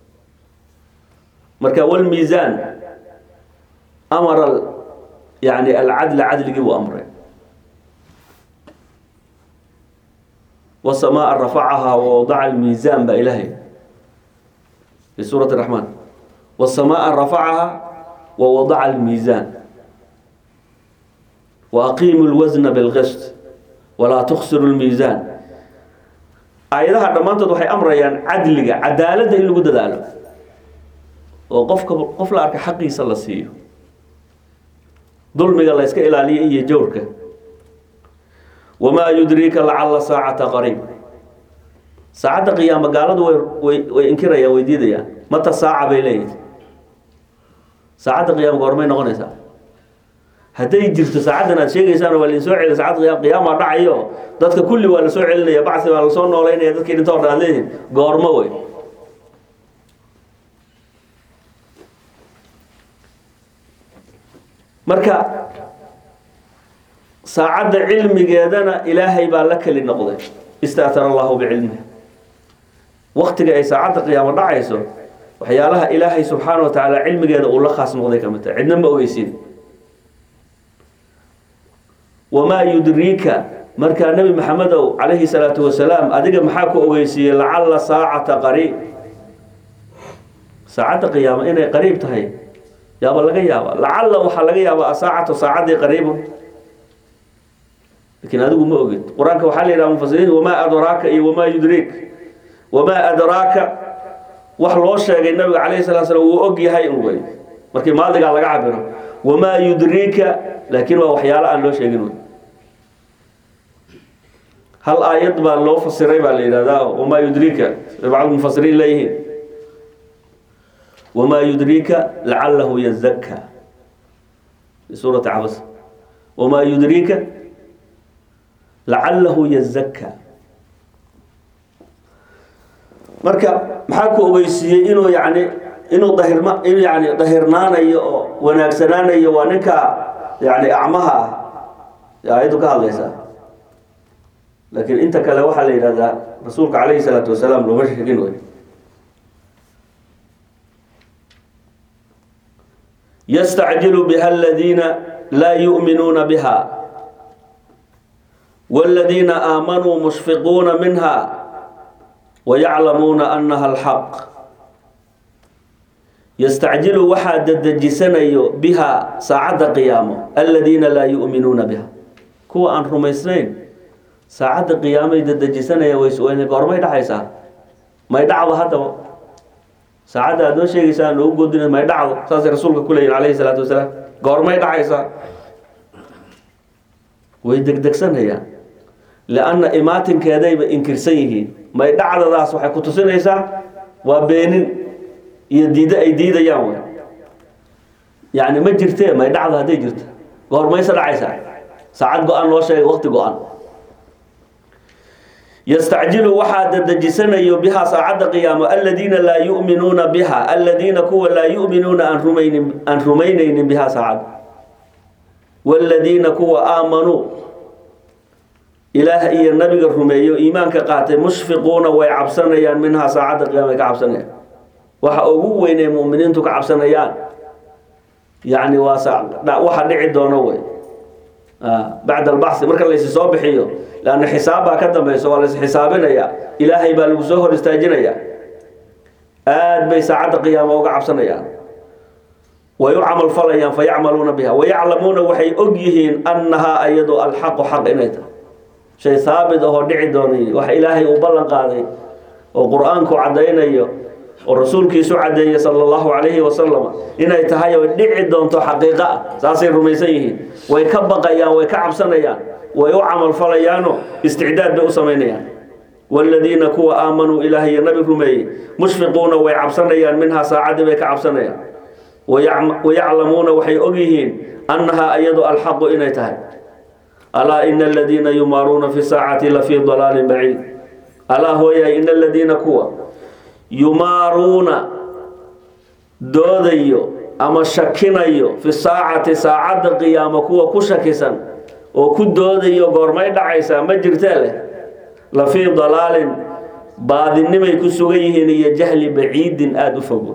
marka walmiisaan amara yani alcadla cadligii buu amray wasamaa rafacahaa wawadaca almiisaan baa ilahay fi suurati raxmaan wasamaa rafacahaa wawadaca almiisaan waaqiimu lwasna bilqist walaa tuksiru lmiisaan aayadaha dhammaantood waxay amrayaan cadliga cadaaladda in lagu dadaalo oo qofka qof la arka xaqiisa la siiyo dulmiga la yska ilaaliyo iyo jawrka wamaa yudriika lacalla saacata qariib saacadda qiyaama gaaladu way way way inkirayaan way diidayaan mata saaca bay leeyihin saacadda qiyaama goormay noqonaysaa hadday jirto saacaddan aad sheegaysaan waa lain soo celiya saacadda qiyam qiyaama dhacayo dadka kulli waa la soo celinaya bacsi baa lasoo noolaynaya dadkii dhinta o dhan aad leedihin goormo wey marka saacadda cilmigeedana ilaahay baa la keli noqday istaatara allahu bicilmihi waktiga ay saacadda qiyaamo dhacayso waxyaalaha ilaahay subxaana wa tacaala cilmigeeda uu la khaas noqday ka mid tahay cidna ma ogeysin wamaa yudriika markaa nebi maxamedow calayhi salaatu wasalaam adiga maxaa ku ogeysiiyey lacalla saacata qariib saacadda qiyaamo inay qariib tahay yaaba laga yaaba lacalla waxaa laga yaabaa asaacatu saacadii qariibun lakiin adigu ma ogid qur-aanka waxaa la yidhaha mufasiriin wamaa adraaka iyo wamaa yudriik wamaa adraaka wax loo sheegay nabiga calayhi salaa slam wuu og yahay un wey markii maadigaa laga cabiro wamaa yudriika laakiin waa waxyaalo aan loo sheegin wey hal aayad baa loo fasiray baa la yidhahdaa wamaa yudriika bacd mufasiriin leeyihiin wamaa yudriika lacalahu yazakka fi suurati cabas wamaa yudriika lacalahu yazakka marka maxaa ku ogeysiiyey inuu yani inuu dahirma in yani dahirnaanayo oo wanaagsanaanayo waa ninka yani acmaha ah aayaddu ka hadlaysaa laakiin inta kale waxaa la yidhahdaa rasuulka calayhi salaatu wasalaam looma sheegin wey yastacjilu biha aladiina laa yu'minuuna biha والذين آمنوا مشفقون منها ويعلمون أنها الحق يستعجل وحا ددجسنيو بها ساعة قيامة الذين لا يؤمنون بها كو أن رميسنين ساعة قيامة ددجسنيو ويسوين قرمي دحيسا ما يدعو هذا ساعة أدو شيء سان لو قدنا ما يدعو ساس رسولك كله عليه الصلاة والسلام قرمي دحيسا ويدقدقسنيا لأن imaatinkeedayba inkirsan yihiin may dhacdadaas waxay ku tusinaysaa waa beenin iyo diiddo ay diidayaan wey yani ma jirtee may dhacdo hadday jirto goormayse dhacaysaa saacad go-an loo sheegay waqti go-an yastacjilu waxaa dadejisanayo bihaa saacadda qiyaamo aladiina laa yu'minuuna biha aladiina kuwa laa yu'minuuna aan rumaynin aan rumaynaynin bihaa saacad waaladiina kuwa aamanuu ilaah iyo nabiga rumeeyo iimaanka qaatay mushfiquuna way cabsanayaan minhaa saacadda qiyaama ka cabsanayaan waxa ugu weynay mu'miniintu ka cabsanayaan yacni waa waxa dhici doono wey bacda albaxi marka laysi soo bixiyo leanna xisaab baa ka dambayso waa lays xisaabinaya ilaahay baa lagu soo hor istaajinaya aad bay saacadda qiyaama uga cabsanayaan way u camal falayaan fayacmaluuna biha wayaclamuuna waxay og yihiin annahaa ayadu alxaqu xaq inay tahay shay haabit ahoo dhici doonay wax ilaahay uu ballan qaaday oo qur-aanku caddaynayo oo rasuulkiisu caddeeyey sala allahu calayhi wasalam inay tahay oo dhici doonto xaqiiqo ah saasay rumaysan yihiin way ka baqayaan way ka cabsanayaan way u camalfalayaanoo isticdaad bay u samaynayaan waaladiina kuwa aamanuu ilaah iyo nabi rumeeyey mushfiquuna way cabsanayaan minhaa saacaddii bay ka cabsanayaan wayaclamuuna waxay ogyihiin annahaa iyadu alxaqu inay tahay alaa ina aladiina yumaaruuna fi saacati la fii dalaalin baciid alaa hooyahay ina aladiina kuwa yumaaruuna doodayo ama shakinayo fi saacati saacadda qiyaamo kuwa ku shakisan oo ku doodayo goormay dhacaysaa ma jirtee leh la fii dalaalin baadinimay ku sugan yihiin iyo jahli baciidin aada u fogo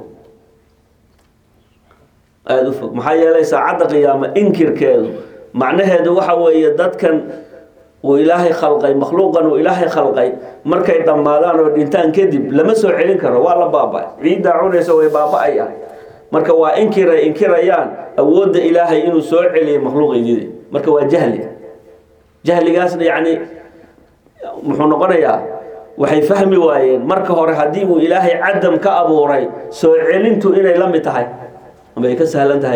aada u fog maxaa yeelay saacadda qiyaamo inkirkeedu macnaheedu waxa weeye dadkan uu ilaahay khalqay makhluuqan uu ilaahay khalqay markay dhammaadaan oo dhintaan kadib lama soo celin karo waa la baaba ciiddaa cunaysa way baaba-ayaan marka waa inkiray inkirayaan awoodda ilaahay inuu soo celiyay makhluuqaydidi marka waa jahli jahligaasna yacni muxuu noqonayaa waxay fahmi waayeen marka hore haddii uu ilaahay cadam ka abuuray soo celintu inay la mid tahay ama ay ka sahlan tahay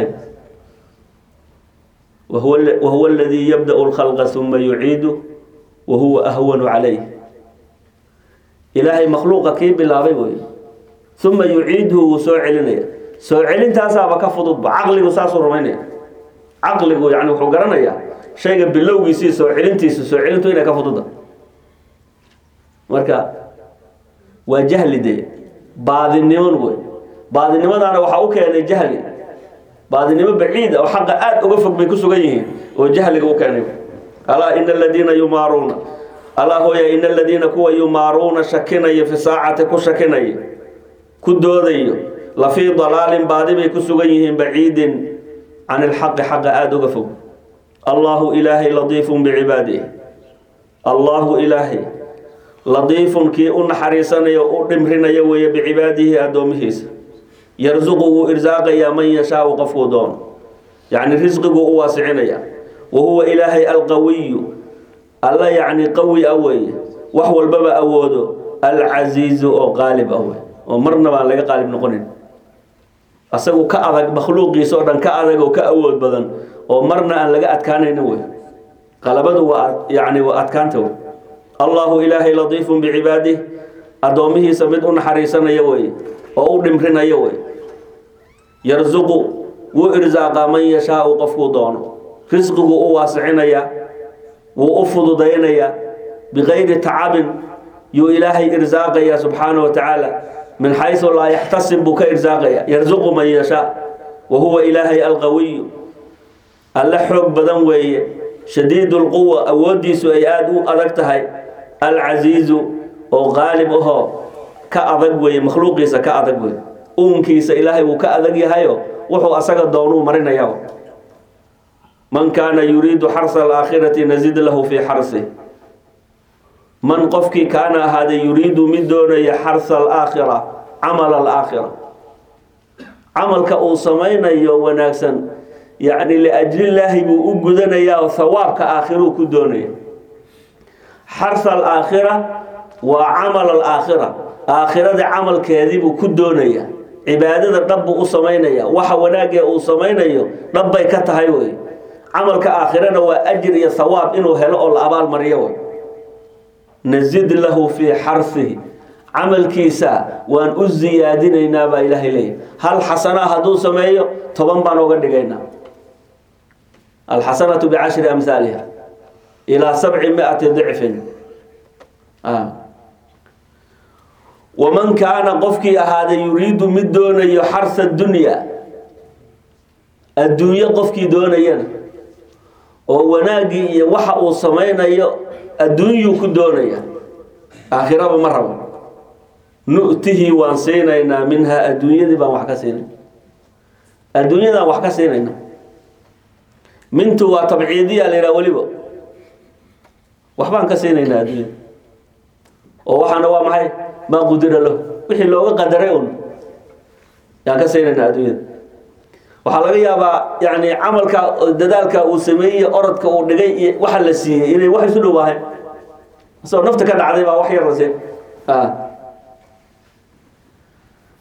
wahuwa wahuwa aladii yabda'u lkhalqa uma yuciidu wa huwa ahwanu calayh ilaahay makhluuqa kii bilaabay wey uma yuciiduhu wuu soo celinaya soo celintaasaaba ka fududba caqligu saasuu rumaynaya caqligu yani wuxuu garanayaa shayga bilowgiisii soo celintiisa soo celintu inay ka fududa marka waa jahli dee baadiniman wey baadinimadaana waxaa u keenay jahli baadinimo baciida oo xaqa aada uga fog bay ku sugan yihiin oo jahliga u keenay alaa ina aladiina yumaaruuna alaa hooya ina aladiina kuwa yumaaruuna shakinaya fi saacati ku shakinaya ku doodayo la fii dalaalin baadi bay ku sugan yihiin baciidin can ilxaqi xaqa aada uga fog allahu ilaahay latiifun bicibaadihi allahu ilaahay latiifun kii u naxariisanayo u dhimrinaya weeye bicibaadihi addoomihiisa yarsuqu wuu irsaaqayaa man yashaau qofkuu doono yacni risqiguu u waasicinaya wa huwa ilaahay alqawiyu alla yacni qawi a weeye wax walbaba awoodo alcasiizu oo qaalib ah wey oo marna baan laga qaalib noqonin asagu ka adag makhluuqiisa oo dhan ka adag oo ka awood badan oo marna aan laga adkaanaynin wey qalabadu waa yacni waa adkaanta wey allahu ilaahay latiifun bicibaadih addoomihiisa mid u naxariisanaya weye oo u dhimrinaya wey yarsuqu wuu irsaaqaa man yashaau qofkuu doono risqiguu u waasicinaya wuu u fududaynaya bikayri tacabin yuu ilaahay irsaaqaya subxaanahu wa tacaala min xaysu laa yaxtasib buu ka irsaaqaya yarsuqu man yashaa wa huwa ilaahay alqawiyu alle xoog badan weeye shadiid lquwa awooddiisu ay aada u adag tahay alcasiizu oo qaalib ahoo ka adag weeye makhluuqiisa ka adag wey uunkiisa ilaahay wuu ka adag yahayo wuxuu asaga doonuu marinaya man kaana yuriidu xarsa alaakhirati nazid lahu fii xarsih man qofkii kaana ahaaday yuriidu mid doonaya xarsa alaakhira camal alaakhira camalka uu samaynayo wanaagsan yacni liajlillaahi buu u gudanayaa oo hawaabka aakhiruu ku doonaya xarsa alaakhira waa camal alaakhira aakhirada camalkeedii buu ku doonaya cibaadada dhab buu u samaynaya waxa wanaagee uu samaynayo dhab bay ka tahay wey camalka aakhirana waa ajir iyo hawaab inuu helo oo la abaalmariyo wey nazid lahu fii xarsihi camalkiisa waan u siyaadinaynaa baa ilaahay leeyahy hal xasanaa hadduu sameeyo toban baan oga dhigaynaa alxasanatu bicashri amhaaliha ilaa sabci mi-ati dicfin waman kaana qofkii ahaaday yuriidu mid doonayo xarsa dunya adduunyo qofkii doonayana oo wanaaggii iyo waxa uu samaynayo adduunyuu ku doonaya aakhiraba ma rabo nu'tihii waan siinaynaa minhaa adduunyadii baan wax ka siinay adduunyadaan wax ka siinayna mintu waa tabciidiya la yidhaha weliba waxbaan ka siinaynaa adduunyada oo waxaana waa maxay maa qudira lahu wixii looga qadaray un yaan ka siinaynaa adduunyada waxaa laga yaabaa yani camalka dadaalka uu sameeyey orodka uu dhigay iyo waxa la siiyey inay wax isu dhowaahayn asagoo nafta ka dhacday baa wax yar la siin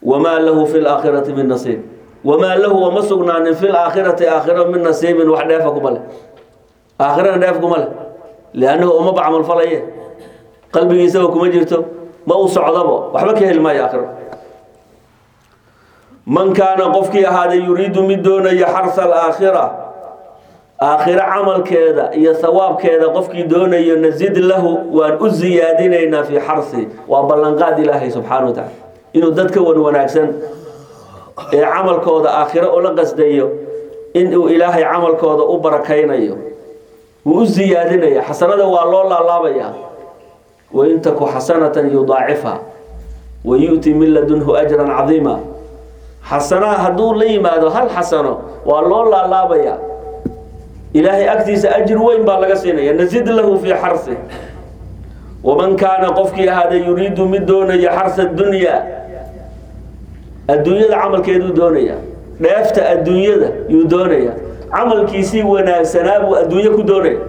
wamaa lahu fi laakhirati min nasiib wamaa lahu wama sugnaanin fi laakhirati aakhira min nasiibin wax dheefa kuma leh aakhirana dheef kuma leh liannahu umaba camal falaye qalbigiisaba kuma jirto ma uu socdabo waxba ka heli maayo aakhiro man kaana qofkii ahaaday yuriidu mid doonaya xarsa alaakhira aakhiro camalkeeda iyo hawaabkeeda qofkii doonayo nasid lahu waan u siyaadinaynaa fii xarsi waa ballanqaad ilaahay subxaana wa tacala inuu dadka wan wanaagsan ee camalkooda aakhiro ula qasdayo inuu ilaahay camalkooda u barakaynayo wuu u siyaadinaya xasanada waa loo laalaabaya wain taku xasanatan yudaacifha wa yu'ti min ladunhu ajran cadiima xasanaha hadduu la yimaado hal xasano waa loo laalaabaya ilaahay agtiisa ajir weyn baa laga siinaya nasid lahu fii xarsi waman kaana qofkii ahaaday yuriidu mid doonaya xarsa dunya adduunyada camalkeeduu doonaya dheefta adduunyada yuu doonaya camalkiisii wanaagsanaa buu adduunyo ku doonaya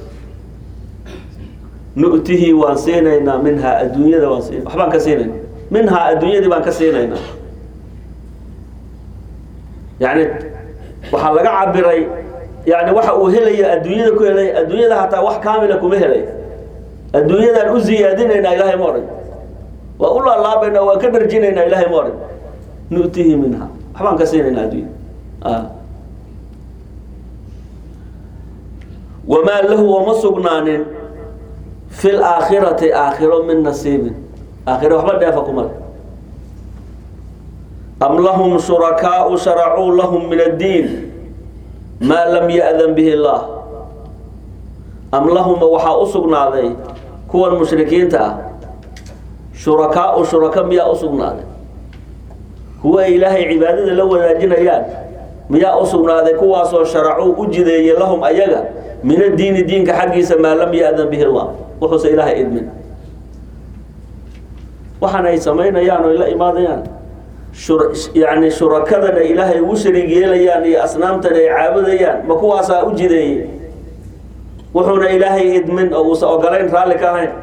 nu'tihi waan siinaynaa minhaa adduunyada waan siin waxbaan ka siinayna minhaa adduunyadii baan ka siinaynaa yani waxaa laga cabiray yani waxa uu helaya adduunyada ku helay adduunyada hataa wax kaamila kuma helay adduunyadaan u ziyaadinaynaa ilahay ma odhan waa u laalaabaynaa waan ka dharjinaynaa ilahay ma odhan nu'tihi minha waxbaan ka siinaynaa adduunya wamaa lahu wama sugnaanin fi laakhirati aakhiro min nasiibin aakhiro waxba dheefa kuma le am lahum shurakaau sharacuu lahum min addiin maa lam ya'dan bihi illaah am lahuma waxaa u sugnaaday kuwan mushrikiinta ah shurakaau shuraka miyaa u sugnaaday kuwa ay ilaahay cibaadada la wadaajinayaan miyaa u sugnaaday kuwaasoo sharacuu u jideeyey lahum ayaga min addiini diinka xaggiisa maa lam ya'dan bihi allah wuxuuse ilaahay idmin waxaan ay samaynayaan oo la imaadayaan yani shurakadana ilaahay ugu shariig yeelayaan iyo asnaamtana ay caabudayaan ma kuwaasaa u jideeyey wuxuuna ilaahay idmin oo uusa ogolayn raalli ka ahayn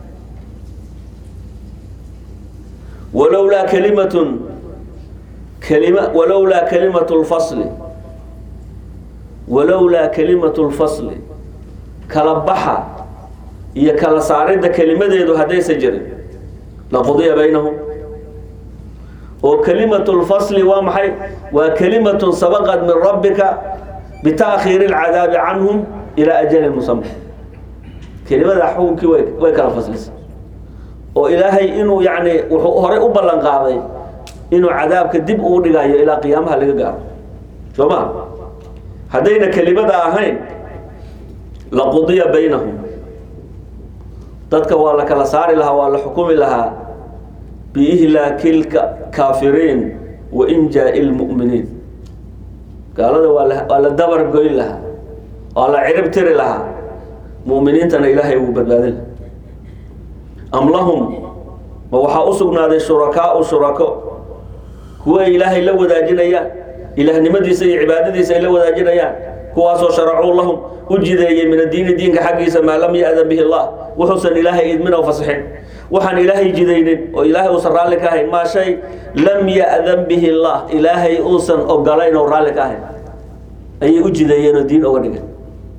walowlaa kalimatun kalima walowlaa kalimatu lfasli walowlaa kalimatu lfasli kala baxa iyo kala saaridda kelimadeedu haddaysa jirin laqudiya baynahum oo kalimatu lfasli waa maxay waa kalimatun sabaqat min rabbika bitaakhiiri lcadaabi canhum ilaa ajalin musama kelimada xukunkii way way kala faslisay oo ilaahay inuu yani wuxuu horey u ballan qaaday inuu cadaabka dib uu dhigayo ilaa qiyaamaha laga gaaro soo ma haddayna kelimada ahayn laqudiya baynahum dadka waa la kala saari lahaa waa la xukumi lahaa biihlaaki lkaafiriin wa injaa'i lmu'miniin gaalada waa la waa la dabar goyn lahaa waa la cirib tiri lahaa mu'miniintana ilaahay wuu badbaadin lahaa am lahum ma waxaa u sugnaaday shurakaau shurako kuwa ay ilaahay la wadaajinayaan ilaahnimadiisa iyo cibaadadiisa ay la wadaajinayaan kuwaasoo sharacuu lahum u jideeyey min addiini diinka xaggiisa maa lam ya'dan bihi allah wuxuusan ilaahay idmin oo fasixin waxaan ilaahay jidaynin oo ilaahay uusan raalli ka ahayn maa shay lam ya'dan bihi allah ilaahay uusan ogolayn oo raalli ka ahayn ayay u jideeyeen oo diin oga dhigan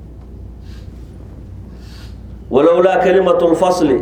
walowlaa kalimatu lfasli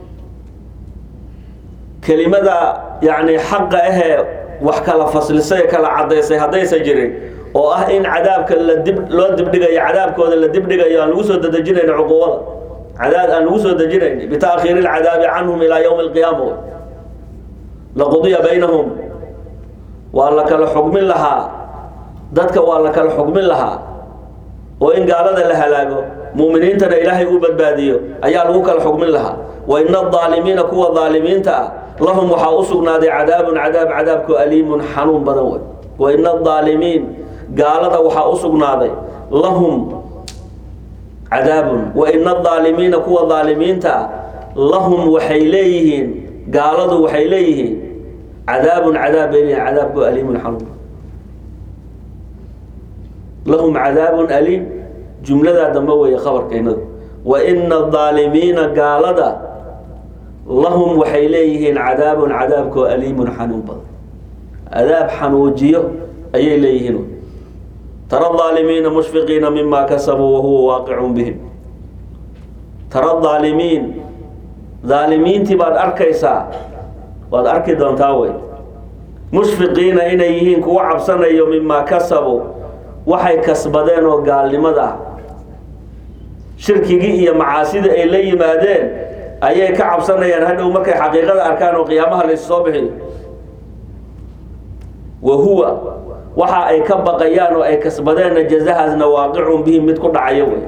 kelimada yani xaqa ahee wax kala faslisay kala cadaysay haddaysa jirin oo ah in cadaabka la dib loo dibdhigayo cadaabkooda la dibdhigayo aan lagu soo dadejinayno cuquubada cadaab aan lagu soo dejinayn bitaakhiiri lcadaabi canhum ilaa yowmi alqiyaama laqudiya baynahum waa la kala xugmin lahaa dadka waa la kala xugmin lahaa oo in gaalada la halaago muuminiintana ilaahay uu badbaadiyo ayaa lagu kala xugmin lahaa wa ina adaalimiina kuwa daalimiinta ah lahum waxaa u sugnaaday cadaabun cadaab cadaabku aliimun xanuun badan wey wa ina adaalimiin gaalada waxaa u sugnaaday lahum cadaabun wa ina adaalimiina kuwa daalimiinta ah lahum waxay leeyihiin gaaladu waxay leeyihiin cadaabun cadaab bay leeyihin cadaabku aliimun xanuun lahum cadaabun aliim jumladaa dambe weeye khabarkeynadu wa ina adaalimiina gaalada lahum waxay leeyihiin cadaabun cadaabkoo aliimun xanuun badan cadaab xanuujiyo ayay leeyihiin tara aalimiina mushfiqiina mima kasabuu wahuwa waaqicun bihim tara aalimiin aalimiintii baad arkaysaa waad arki doontaa wey mushfiqiina inay yihiin kuwa cabsanayo mimaa kasabuu waxay kasbadeen oo gaalnimada ah shirkigii iyo macaasidii ay la yimaadeen ayay ka cabsanayaan hadhow markay xaqiiqada arkaan oo qiyaamaha laysu soo bixiyo wa huwa waxa ay ka baqayaan oo ay kasbadeenna jazahaasna waaqicun bihim mid ku dhacayo wey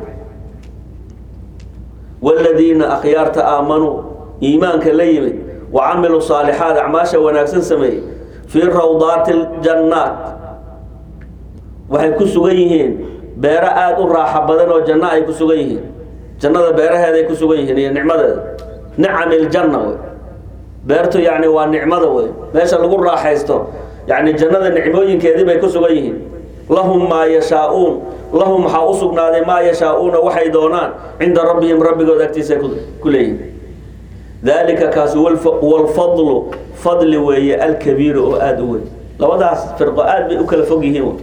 waaladiina akhyaarta aamanuu iimaanka la yimid wa camiluu saalixaat acmaasha wanaagsan sameeyey fii rawdaati ljannaat waxay ku sugan yihiin beero aada u raaxo badan oo janno ay ku sugan yihiin jannada beeraheeday ku sugan yihiin iyo nicmadeeda nicami ljanna wey beertu yacni waa nicmada wey meesha lagu raaxaysto yacni jannada nicmooyinkeedii bay ku sugan yihiin lahum maa yashaa-uun lahum waxaa u sugnaaday maa yashaa-uuna waxay doonaan cinda rabbihim rabbigood agtiisa ku leeyihin dalika kaasi walfadlu fadli weeye alkabiiru oo aada u weyn labadaas firqo aada bay u kala fog yihiin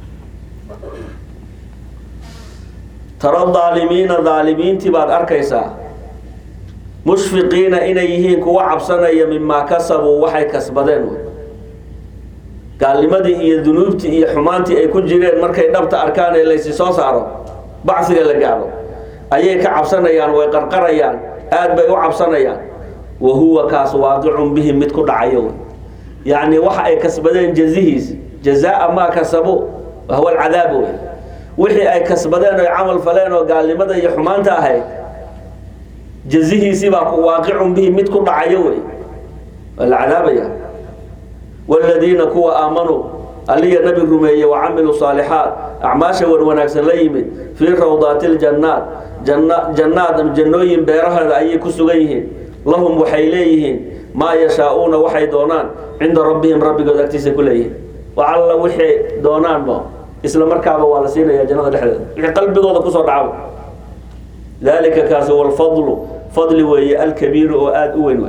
tara aalimiina aalimiintii baad arkaysaa mushfiqiina inay yihiin kuwa cabsanaya mimaa kasabuu waxay kasbadeen gaalnimadii iyo dunuubtii iyo xumaantii ay ku jireen markay dhabta arkaan ee laysi soo saaro bacsiga la gaadho ayay ka cabsanayaan way qarqarayaan aad bay u cabsanayaan wa huwa kaas waaqicun bihim mid ku dhacayo yacni waxa ay kasbadeen jazihiis jazaa maa kasabu wahuwa alcadaab wey wixii ay kasbadeen oy camal faleen oo gaalnimada iyo xumaanta ahayd jazihiisii baa waaqicun bihim mid ku dhacayo wey waa la cadaabaya waaladiina kuwa aamanuu aliya nabi rumeeye wa camiluu saalixaat acmaasha wan wanaagsan la yimid fii rawdaati ljannaat jannaad jannooyin beeraheeda ayay ku sugan yihiin lahum waxay leeyihiin maa yashaa-uuna waxay doonaan cinda rabbihim rabbigood agtiisa ku leeyihiin wa alla wixay doonaanba isla markaaba waa la siinaya jannada dhexdeeda wixii qalbigooda kusoo dhacaba dalika kaasi walfadlu fadli weeye alkabiiru oo aada u weyn wey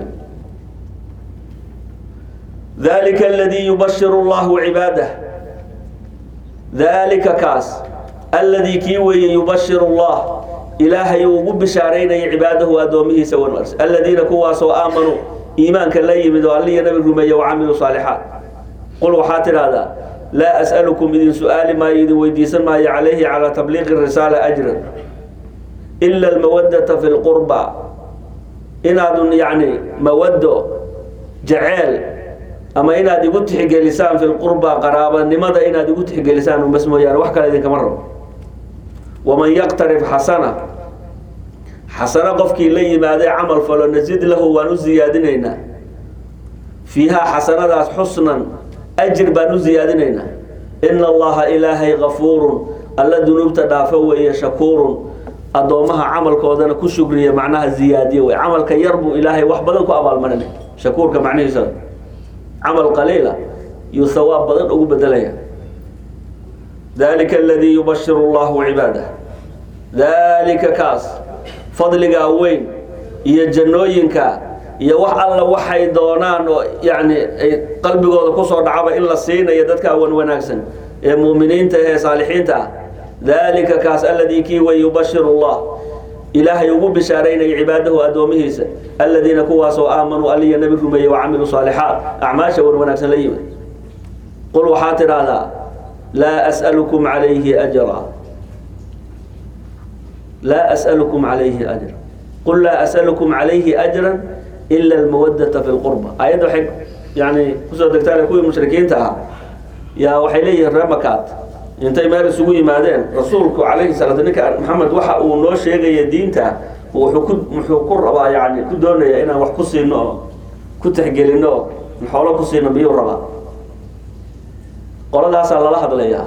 dalika aladii yubashiru llahu cibaadah dalika kaas alladii kii weeye yubashiru llah ilaahay uu ugu bishaaraynaya cibaadahu addoomihiisa wanwars aladiina kuwaasoo aamanuu iimaanka la yimid oo alliya nabi rumeeye wa camiluu saalixaat qul waxaa tidhaahdaa laa as'alukum idin su-aali maayo idin weydiisan maayo calayhi calaa tabliiqi risaala ajran ila almawadata fi lqurba inaadun yacni mawaddo jaceyl ama inaad igu tixgelisaan fi lqurba qaraabanimada inaad igu tixgelisaan unbas mooyaane wax kale idinkama rabo waman yaqtarif xasana xasano qofkii la yimaadee camal falo nasid lahu waan u siyaadinaynaa fiihaa xasanadaas xusnan ajir baan u siyaadinaynaa ina allaha ilaahay kafuurun alla dunuubta dhaafo weeye shakuurun addoommaha camalkoodana ku shugriya macnaha ziyaadiye wey camalka yar buu ilaahay wax badan ku abaalmarinay shakuurka macnihiisa camal qaliila yuu hawaab badan ugu bedelaya dalika aladii yubashiru llahu cibaadah dalika kaas fadligaa weyn iyo jannooyinka iyo wax alla waxay doonaan oo yacni ay qalbigooda kusoo dhacaba in la siinayo dadka wan wanaagsan ee muuminiinta ee saalixiinta ah dalika kaas aladii kii wey yubashiru llah ilaahay ugu bishaaraynaya cibaadahu addoomihiisa aladiina kuwaasoo aamanuu aliya nabi rumeeye wa camiluu saalixaat acmaasha wan wanaagsan la yimid qul waxaa tidhaahdaa laa as'alukum calayhi ajra laa as'alukum calayhi ajra qul laa as'alukum calayhi ajran ila almawadata fi lqurba ayadda waxay yani kusoo degtaan kuwii mushrikiinta ahaa yaa waxay leeyihiin reemakaat intay meel isugu yimaadeen rasuulku calayhi salaatu ninka maxamed waxa uu noo sheegaya diinta wuxuu ku muxuu ku rabaa yani ku doonaya inaan wax ku siino oo ku tixgelino oo xoolo ku siino miyuu rabaa qoladaasaa lala hadlayaa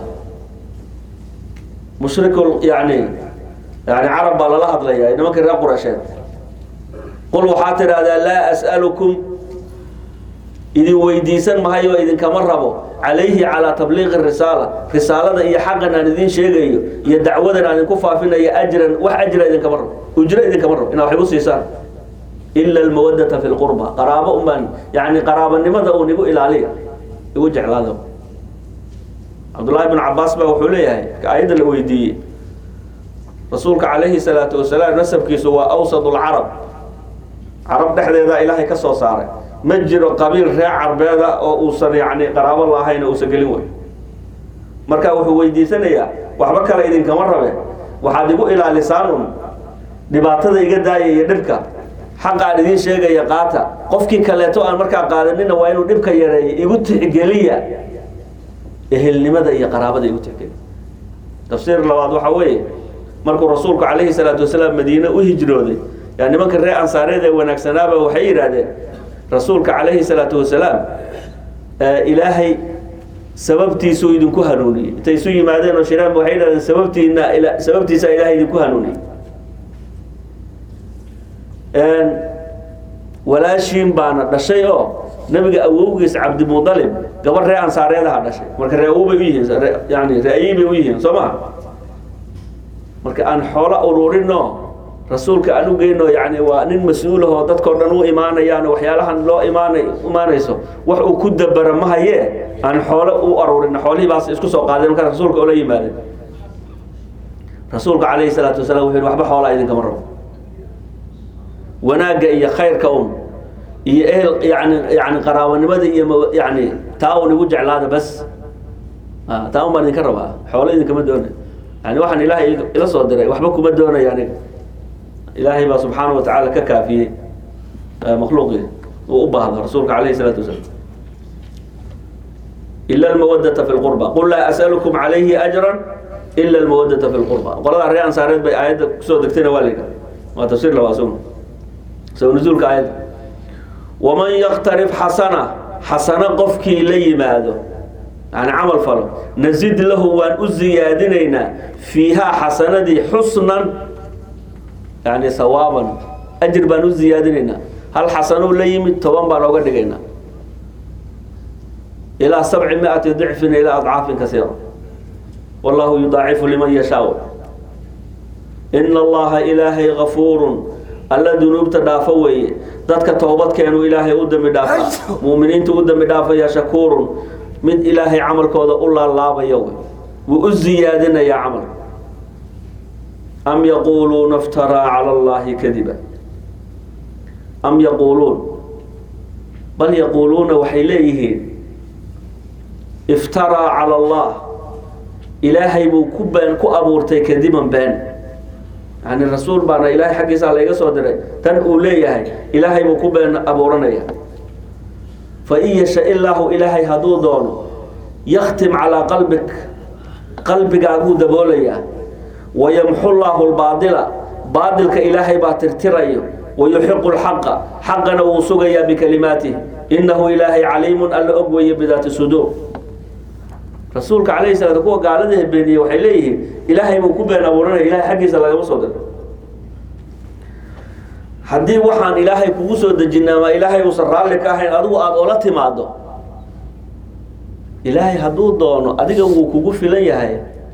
mushrikul yani yani carab baa lala hadlayaa nimankii reer qurasheed qul waxaa tidhaahdaa laa as'alukum idin weydiisan mahayo idinkama rabo calayhi calaa tabliiqi risaala risaalada iyo xaqan aan idin sheegayo iyo dacwadan aan idinku faafinayo ajran wax ajra idinkama rabo ujro idinkama rabo inaa wax igu siisaan ila almawadata fi lqurba qaraabo unbaan yani qaraabanimada uun igu ilaaliya igu jeclaada cabdullaahi bn cabaas baa wuxuu leeyahay aayadda la weydiiyey rasuulka calayhi salaatu wasalaam nasabkiisu waa awsad lcarab carab dhexdeeda ilaahay ka soo saaray ma jiro qabiil reer carbeeda oo uusan yani qaraabo lahayn oo uusan gelin wey marka wuxuu weydiisanayaa waxba kale idinkama rabe waxaad igu ilaalisaan un dhibaatada iga daaya iyo dhibka xaqaan idiin sheegaya qaata qofkii kaleeto aan markaa qaadanina waa inuu dhibka yareeyo igu tixgeliya ehelnimada iyo qaraabada igu tixgeliya tafsiir labaad waxaa weeye markuu rasuulku calayhi salaatu wasalaam madiine u hijrooday yaa nimanka reer ansaareed ee wanaagsanaaba waxay yidhaahdeen rasuulka calayhi salaatu wasalaam ilaahay sababtiisuu idinku hanuuniyey intay isu yimaadeen oo shiraan waxay yidhahdeen sababtiina sababtiisa ilaahay idinku hanuuniyey walaashiin baana dhashay oo nabiga awowgiis cabdimudalib gabar ree ansaareedaha dhashay marka ree awow bay u yihiin yani ree-ayey bay u yihiin soo ma marka aan xoola ururinoo rasuulka aan u geyno yani waa nin mas-uulahoo dadkao dhan u imaanayaan waxyaalahan loo imaanay imaanayso wax uu ku dabara ma hayee aan xoolo u aruurin xoolihii baas isku soo qaadeen markaa rasuulka oola yimaadeen rasuulka calayhi salaatu wasalam wuxu yhi waxba xoolaa idinkama rabo wanaagga iyo khayrka un iyo ehel yani yani qaraabanimada iyo yani taa un igu jeclaada bas taa un baan idinka rabaa xoolo idinkama doonay yani waxaan ilaahay ila soo diray waxba kuma doonaya aniga ilaahay baa subxaana wa tacaala ka kaafiyey makhluuqii uu u baahdo rasuulka calayhi salaatu wasalaam ila almawadata fi lqurba qul laa as'alukum calayhi ajran ila almawadata fi lqurba qolada reer ansaareed bay aayadda kusoo degtayna waa la yidhaha waa tafsiir labaa sugna soo nuzuulka aayadda waman yaktarif xasana xasano qofkii la yimaado yani camal falo nazid lahu waan u ziyaadinaynaa fiihaa xasanadii xusnan yani sawaaban ajir baan u ziyaadinaynaa hal xasanuu la yimid toban baan ooga dhigaynaa ilaa sabci miati dicfin ilaa adcaafin kasiira wallahu yudaacifu liman yashaa ina allaha ilaahay gafuurun alla dunuubta dhaafo weeye dadka toobadkeenu ilaahay u dambi dhaafa muuminiinta u dambi dhaafaya shakuurun mid ilaahay camalkooda u laalaabaya wey wuu u ziyaadinayaa camalka am yaquuluuna iftaraa cala allahi kadiba am yaquuluun bal yaquuluuna waxay leeyihiin iftaraa cala allah ilaahay buu ku been ku abuurtay kadiban been yani rasuul baana ilaahay xaggiisaa layga soo diray tan uu leeyahay ilaahay buu ku been abuuranaya fain yasha illaahu ilaahay hadduu doono yaktim calaa qalbik qalbigaaguu daboolayaa wayamxu llaahu lbaadila baadilka ilaahay baa tirtirayo wayuxiqu lxaqa xaqana wuu sugayaa bikalimaatih inahu ilaahay caliimun alla og weeye bidaati suduur rasuulka calayhi salaam kuwa gaalada beeniyey waxay leeyihiin ilaahay buu ku been abuuranaya ilahay xaggiisa lagama soo diro haddii waxaan ilaahay kugu soo dejina ama ilaahay uusan raalli ka ahayn adigu aada ola timaado ilaahay hadduu doono adiga wuu kugu filan yahay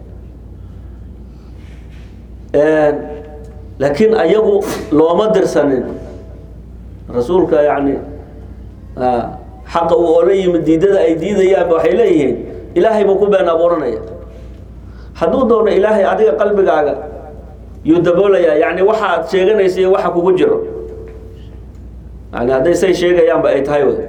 laakiin ayagu looma dirsanin rasuulka yani xaqa uu ola yimid diidada ay diidayaanba waxay leeyihiin ilaahay buu ku been abuuranaya hadduu doono ilaahay adiga qalbigaaga yuu daboolayaa yani waxaad sheeganaysa iyo waxa kugu jiro yani hadday say sheegayaanba ay tahay wey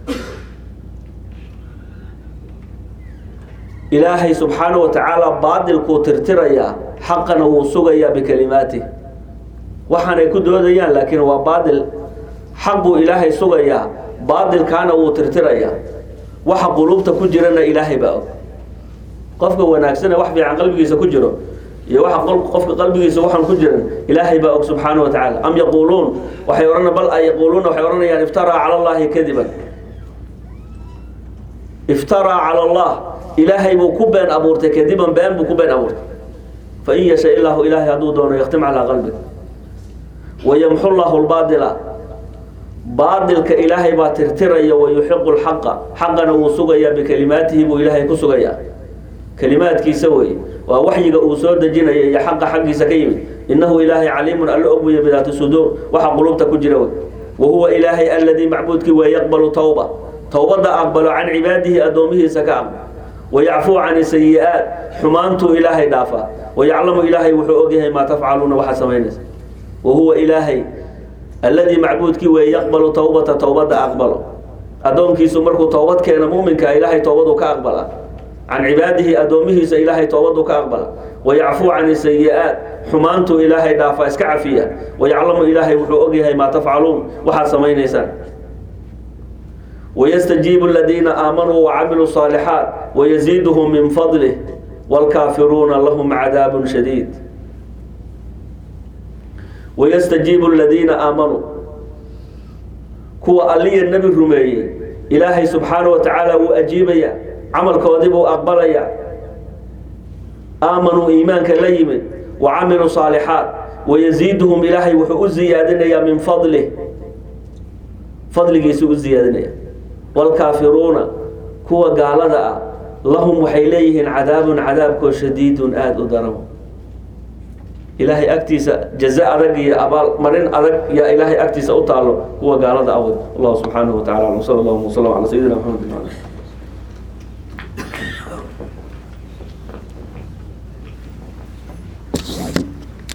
ilaahay subxaanahu wa tacaala baadilkuu tirtirayaa xaqana wuu sugayaa bikalimaatih waxaanay ku doodayaan laakiin waa baadil xaq buu ilaahay sugayaa baadilkaana wuu tirtirayaa waxa quluubta ku jirana ilaahay baa og qofka wanaagsane wax fiican qalbigiisa ku jiro iyo waxa qofka qalbigiisa waxaan ku jiran ilaahay baa og subxaanahu wa tacaala am yaquuluun waxay odhan bal ay yaquuluuna waxay odhanayaan iftaraa cala allahi kadiban iftaraa cala allah ilaahay buu ku been abuurtay kadiban been buu ku been abuurtay fain yasha ilaahu ilaahay hadduu doono yaktim calaa qalbig wayamxu llahu lbaadila baadilka ilaahay baa tirtiraya wayuxiqu lxaqa xaqana wuu sugayaa bikalimaatihi buu ilaahay ku sugayaa kalimaadkiisa wey waa waxyiga uu soo dejinaya iyo xaqa xaggiisa ka yimid inahu ilaahay caliimun alla og weeye bidaati suduur waxa qulubta ku jira wey wa huwa ilaahay aladii macbuudkii waa yaqbalu tawba towbadda aqbalo can cibaadihi addoomihiisa ka aqbalo wayacfuu can sayi-aat xumaantuu ilaahay dhaafaa wayaclamu ilaahay wuxuu ogyahay maa tafcaluuna waxaad samaynaysa wa huwa ilaahay alladii macbuudkii weeye yaqbalu towbata towbadda aqbalo addoonkiisu markuu towbad keena muminka ilaahay towbadu ka aqbala can cibaadihi addoomihiisa ilaahay towbadu ka aqbala wayacfuu can sayi-aat xumaantuu ilaahay dhaafaa iska cafiya wayaclamu ilaahay wuxuu ogyahay maa tafcaluun waxaad samaynaysaan ويستجيب الذين آمنوا وعملوا الصالحات ويزيدهم من فضله والكافرون لهم عذاب شديد ويستجيب الذين آمنوا كوا ألي النبي الرمي إلهي سبحانه وتعالى وأجيبيا عمل كوذب وأقبليا آمنوا إيمانك ليمن وعملوا صالحات ويزيدهم إلهي وحؤ زيادنا من فضله فضل يسوء زيادنا والكافرون كوا قالدا لهم waxay leeyihiin cadaabun cadaabkoo shadiidun aada u daran ilaahay agtiisa jaza adag iyo abaal marin adag yaa ilaahay agtiisa u taalo kuwa gaalada awad allah subxaanahu wa tacala sal allahu wasalam ala sayidina maxamed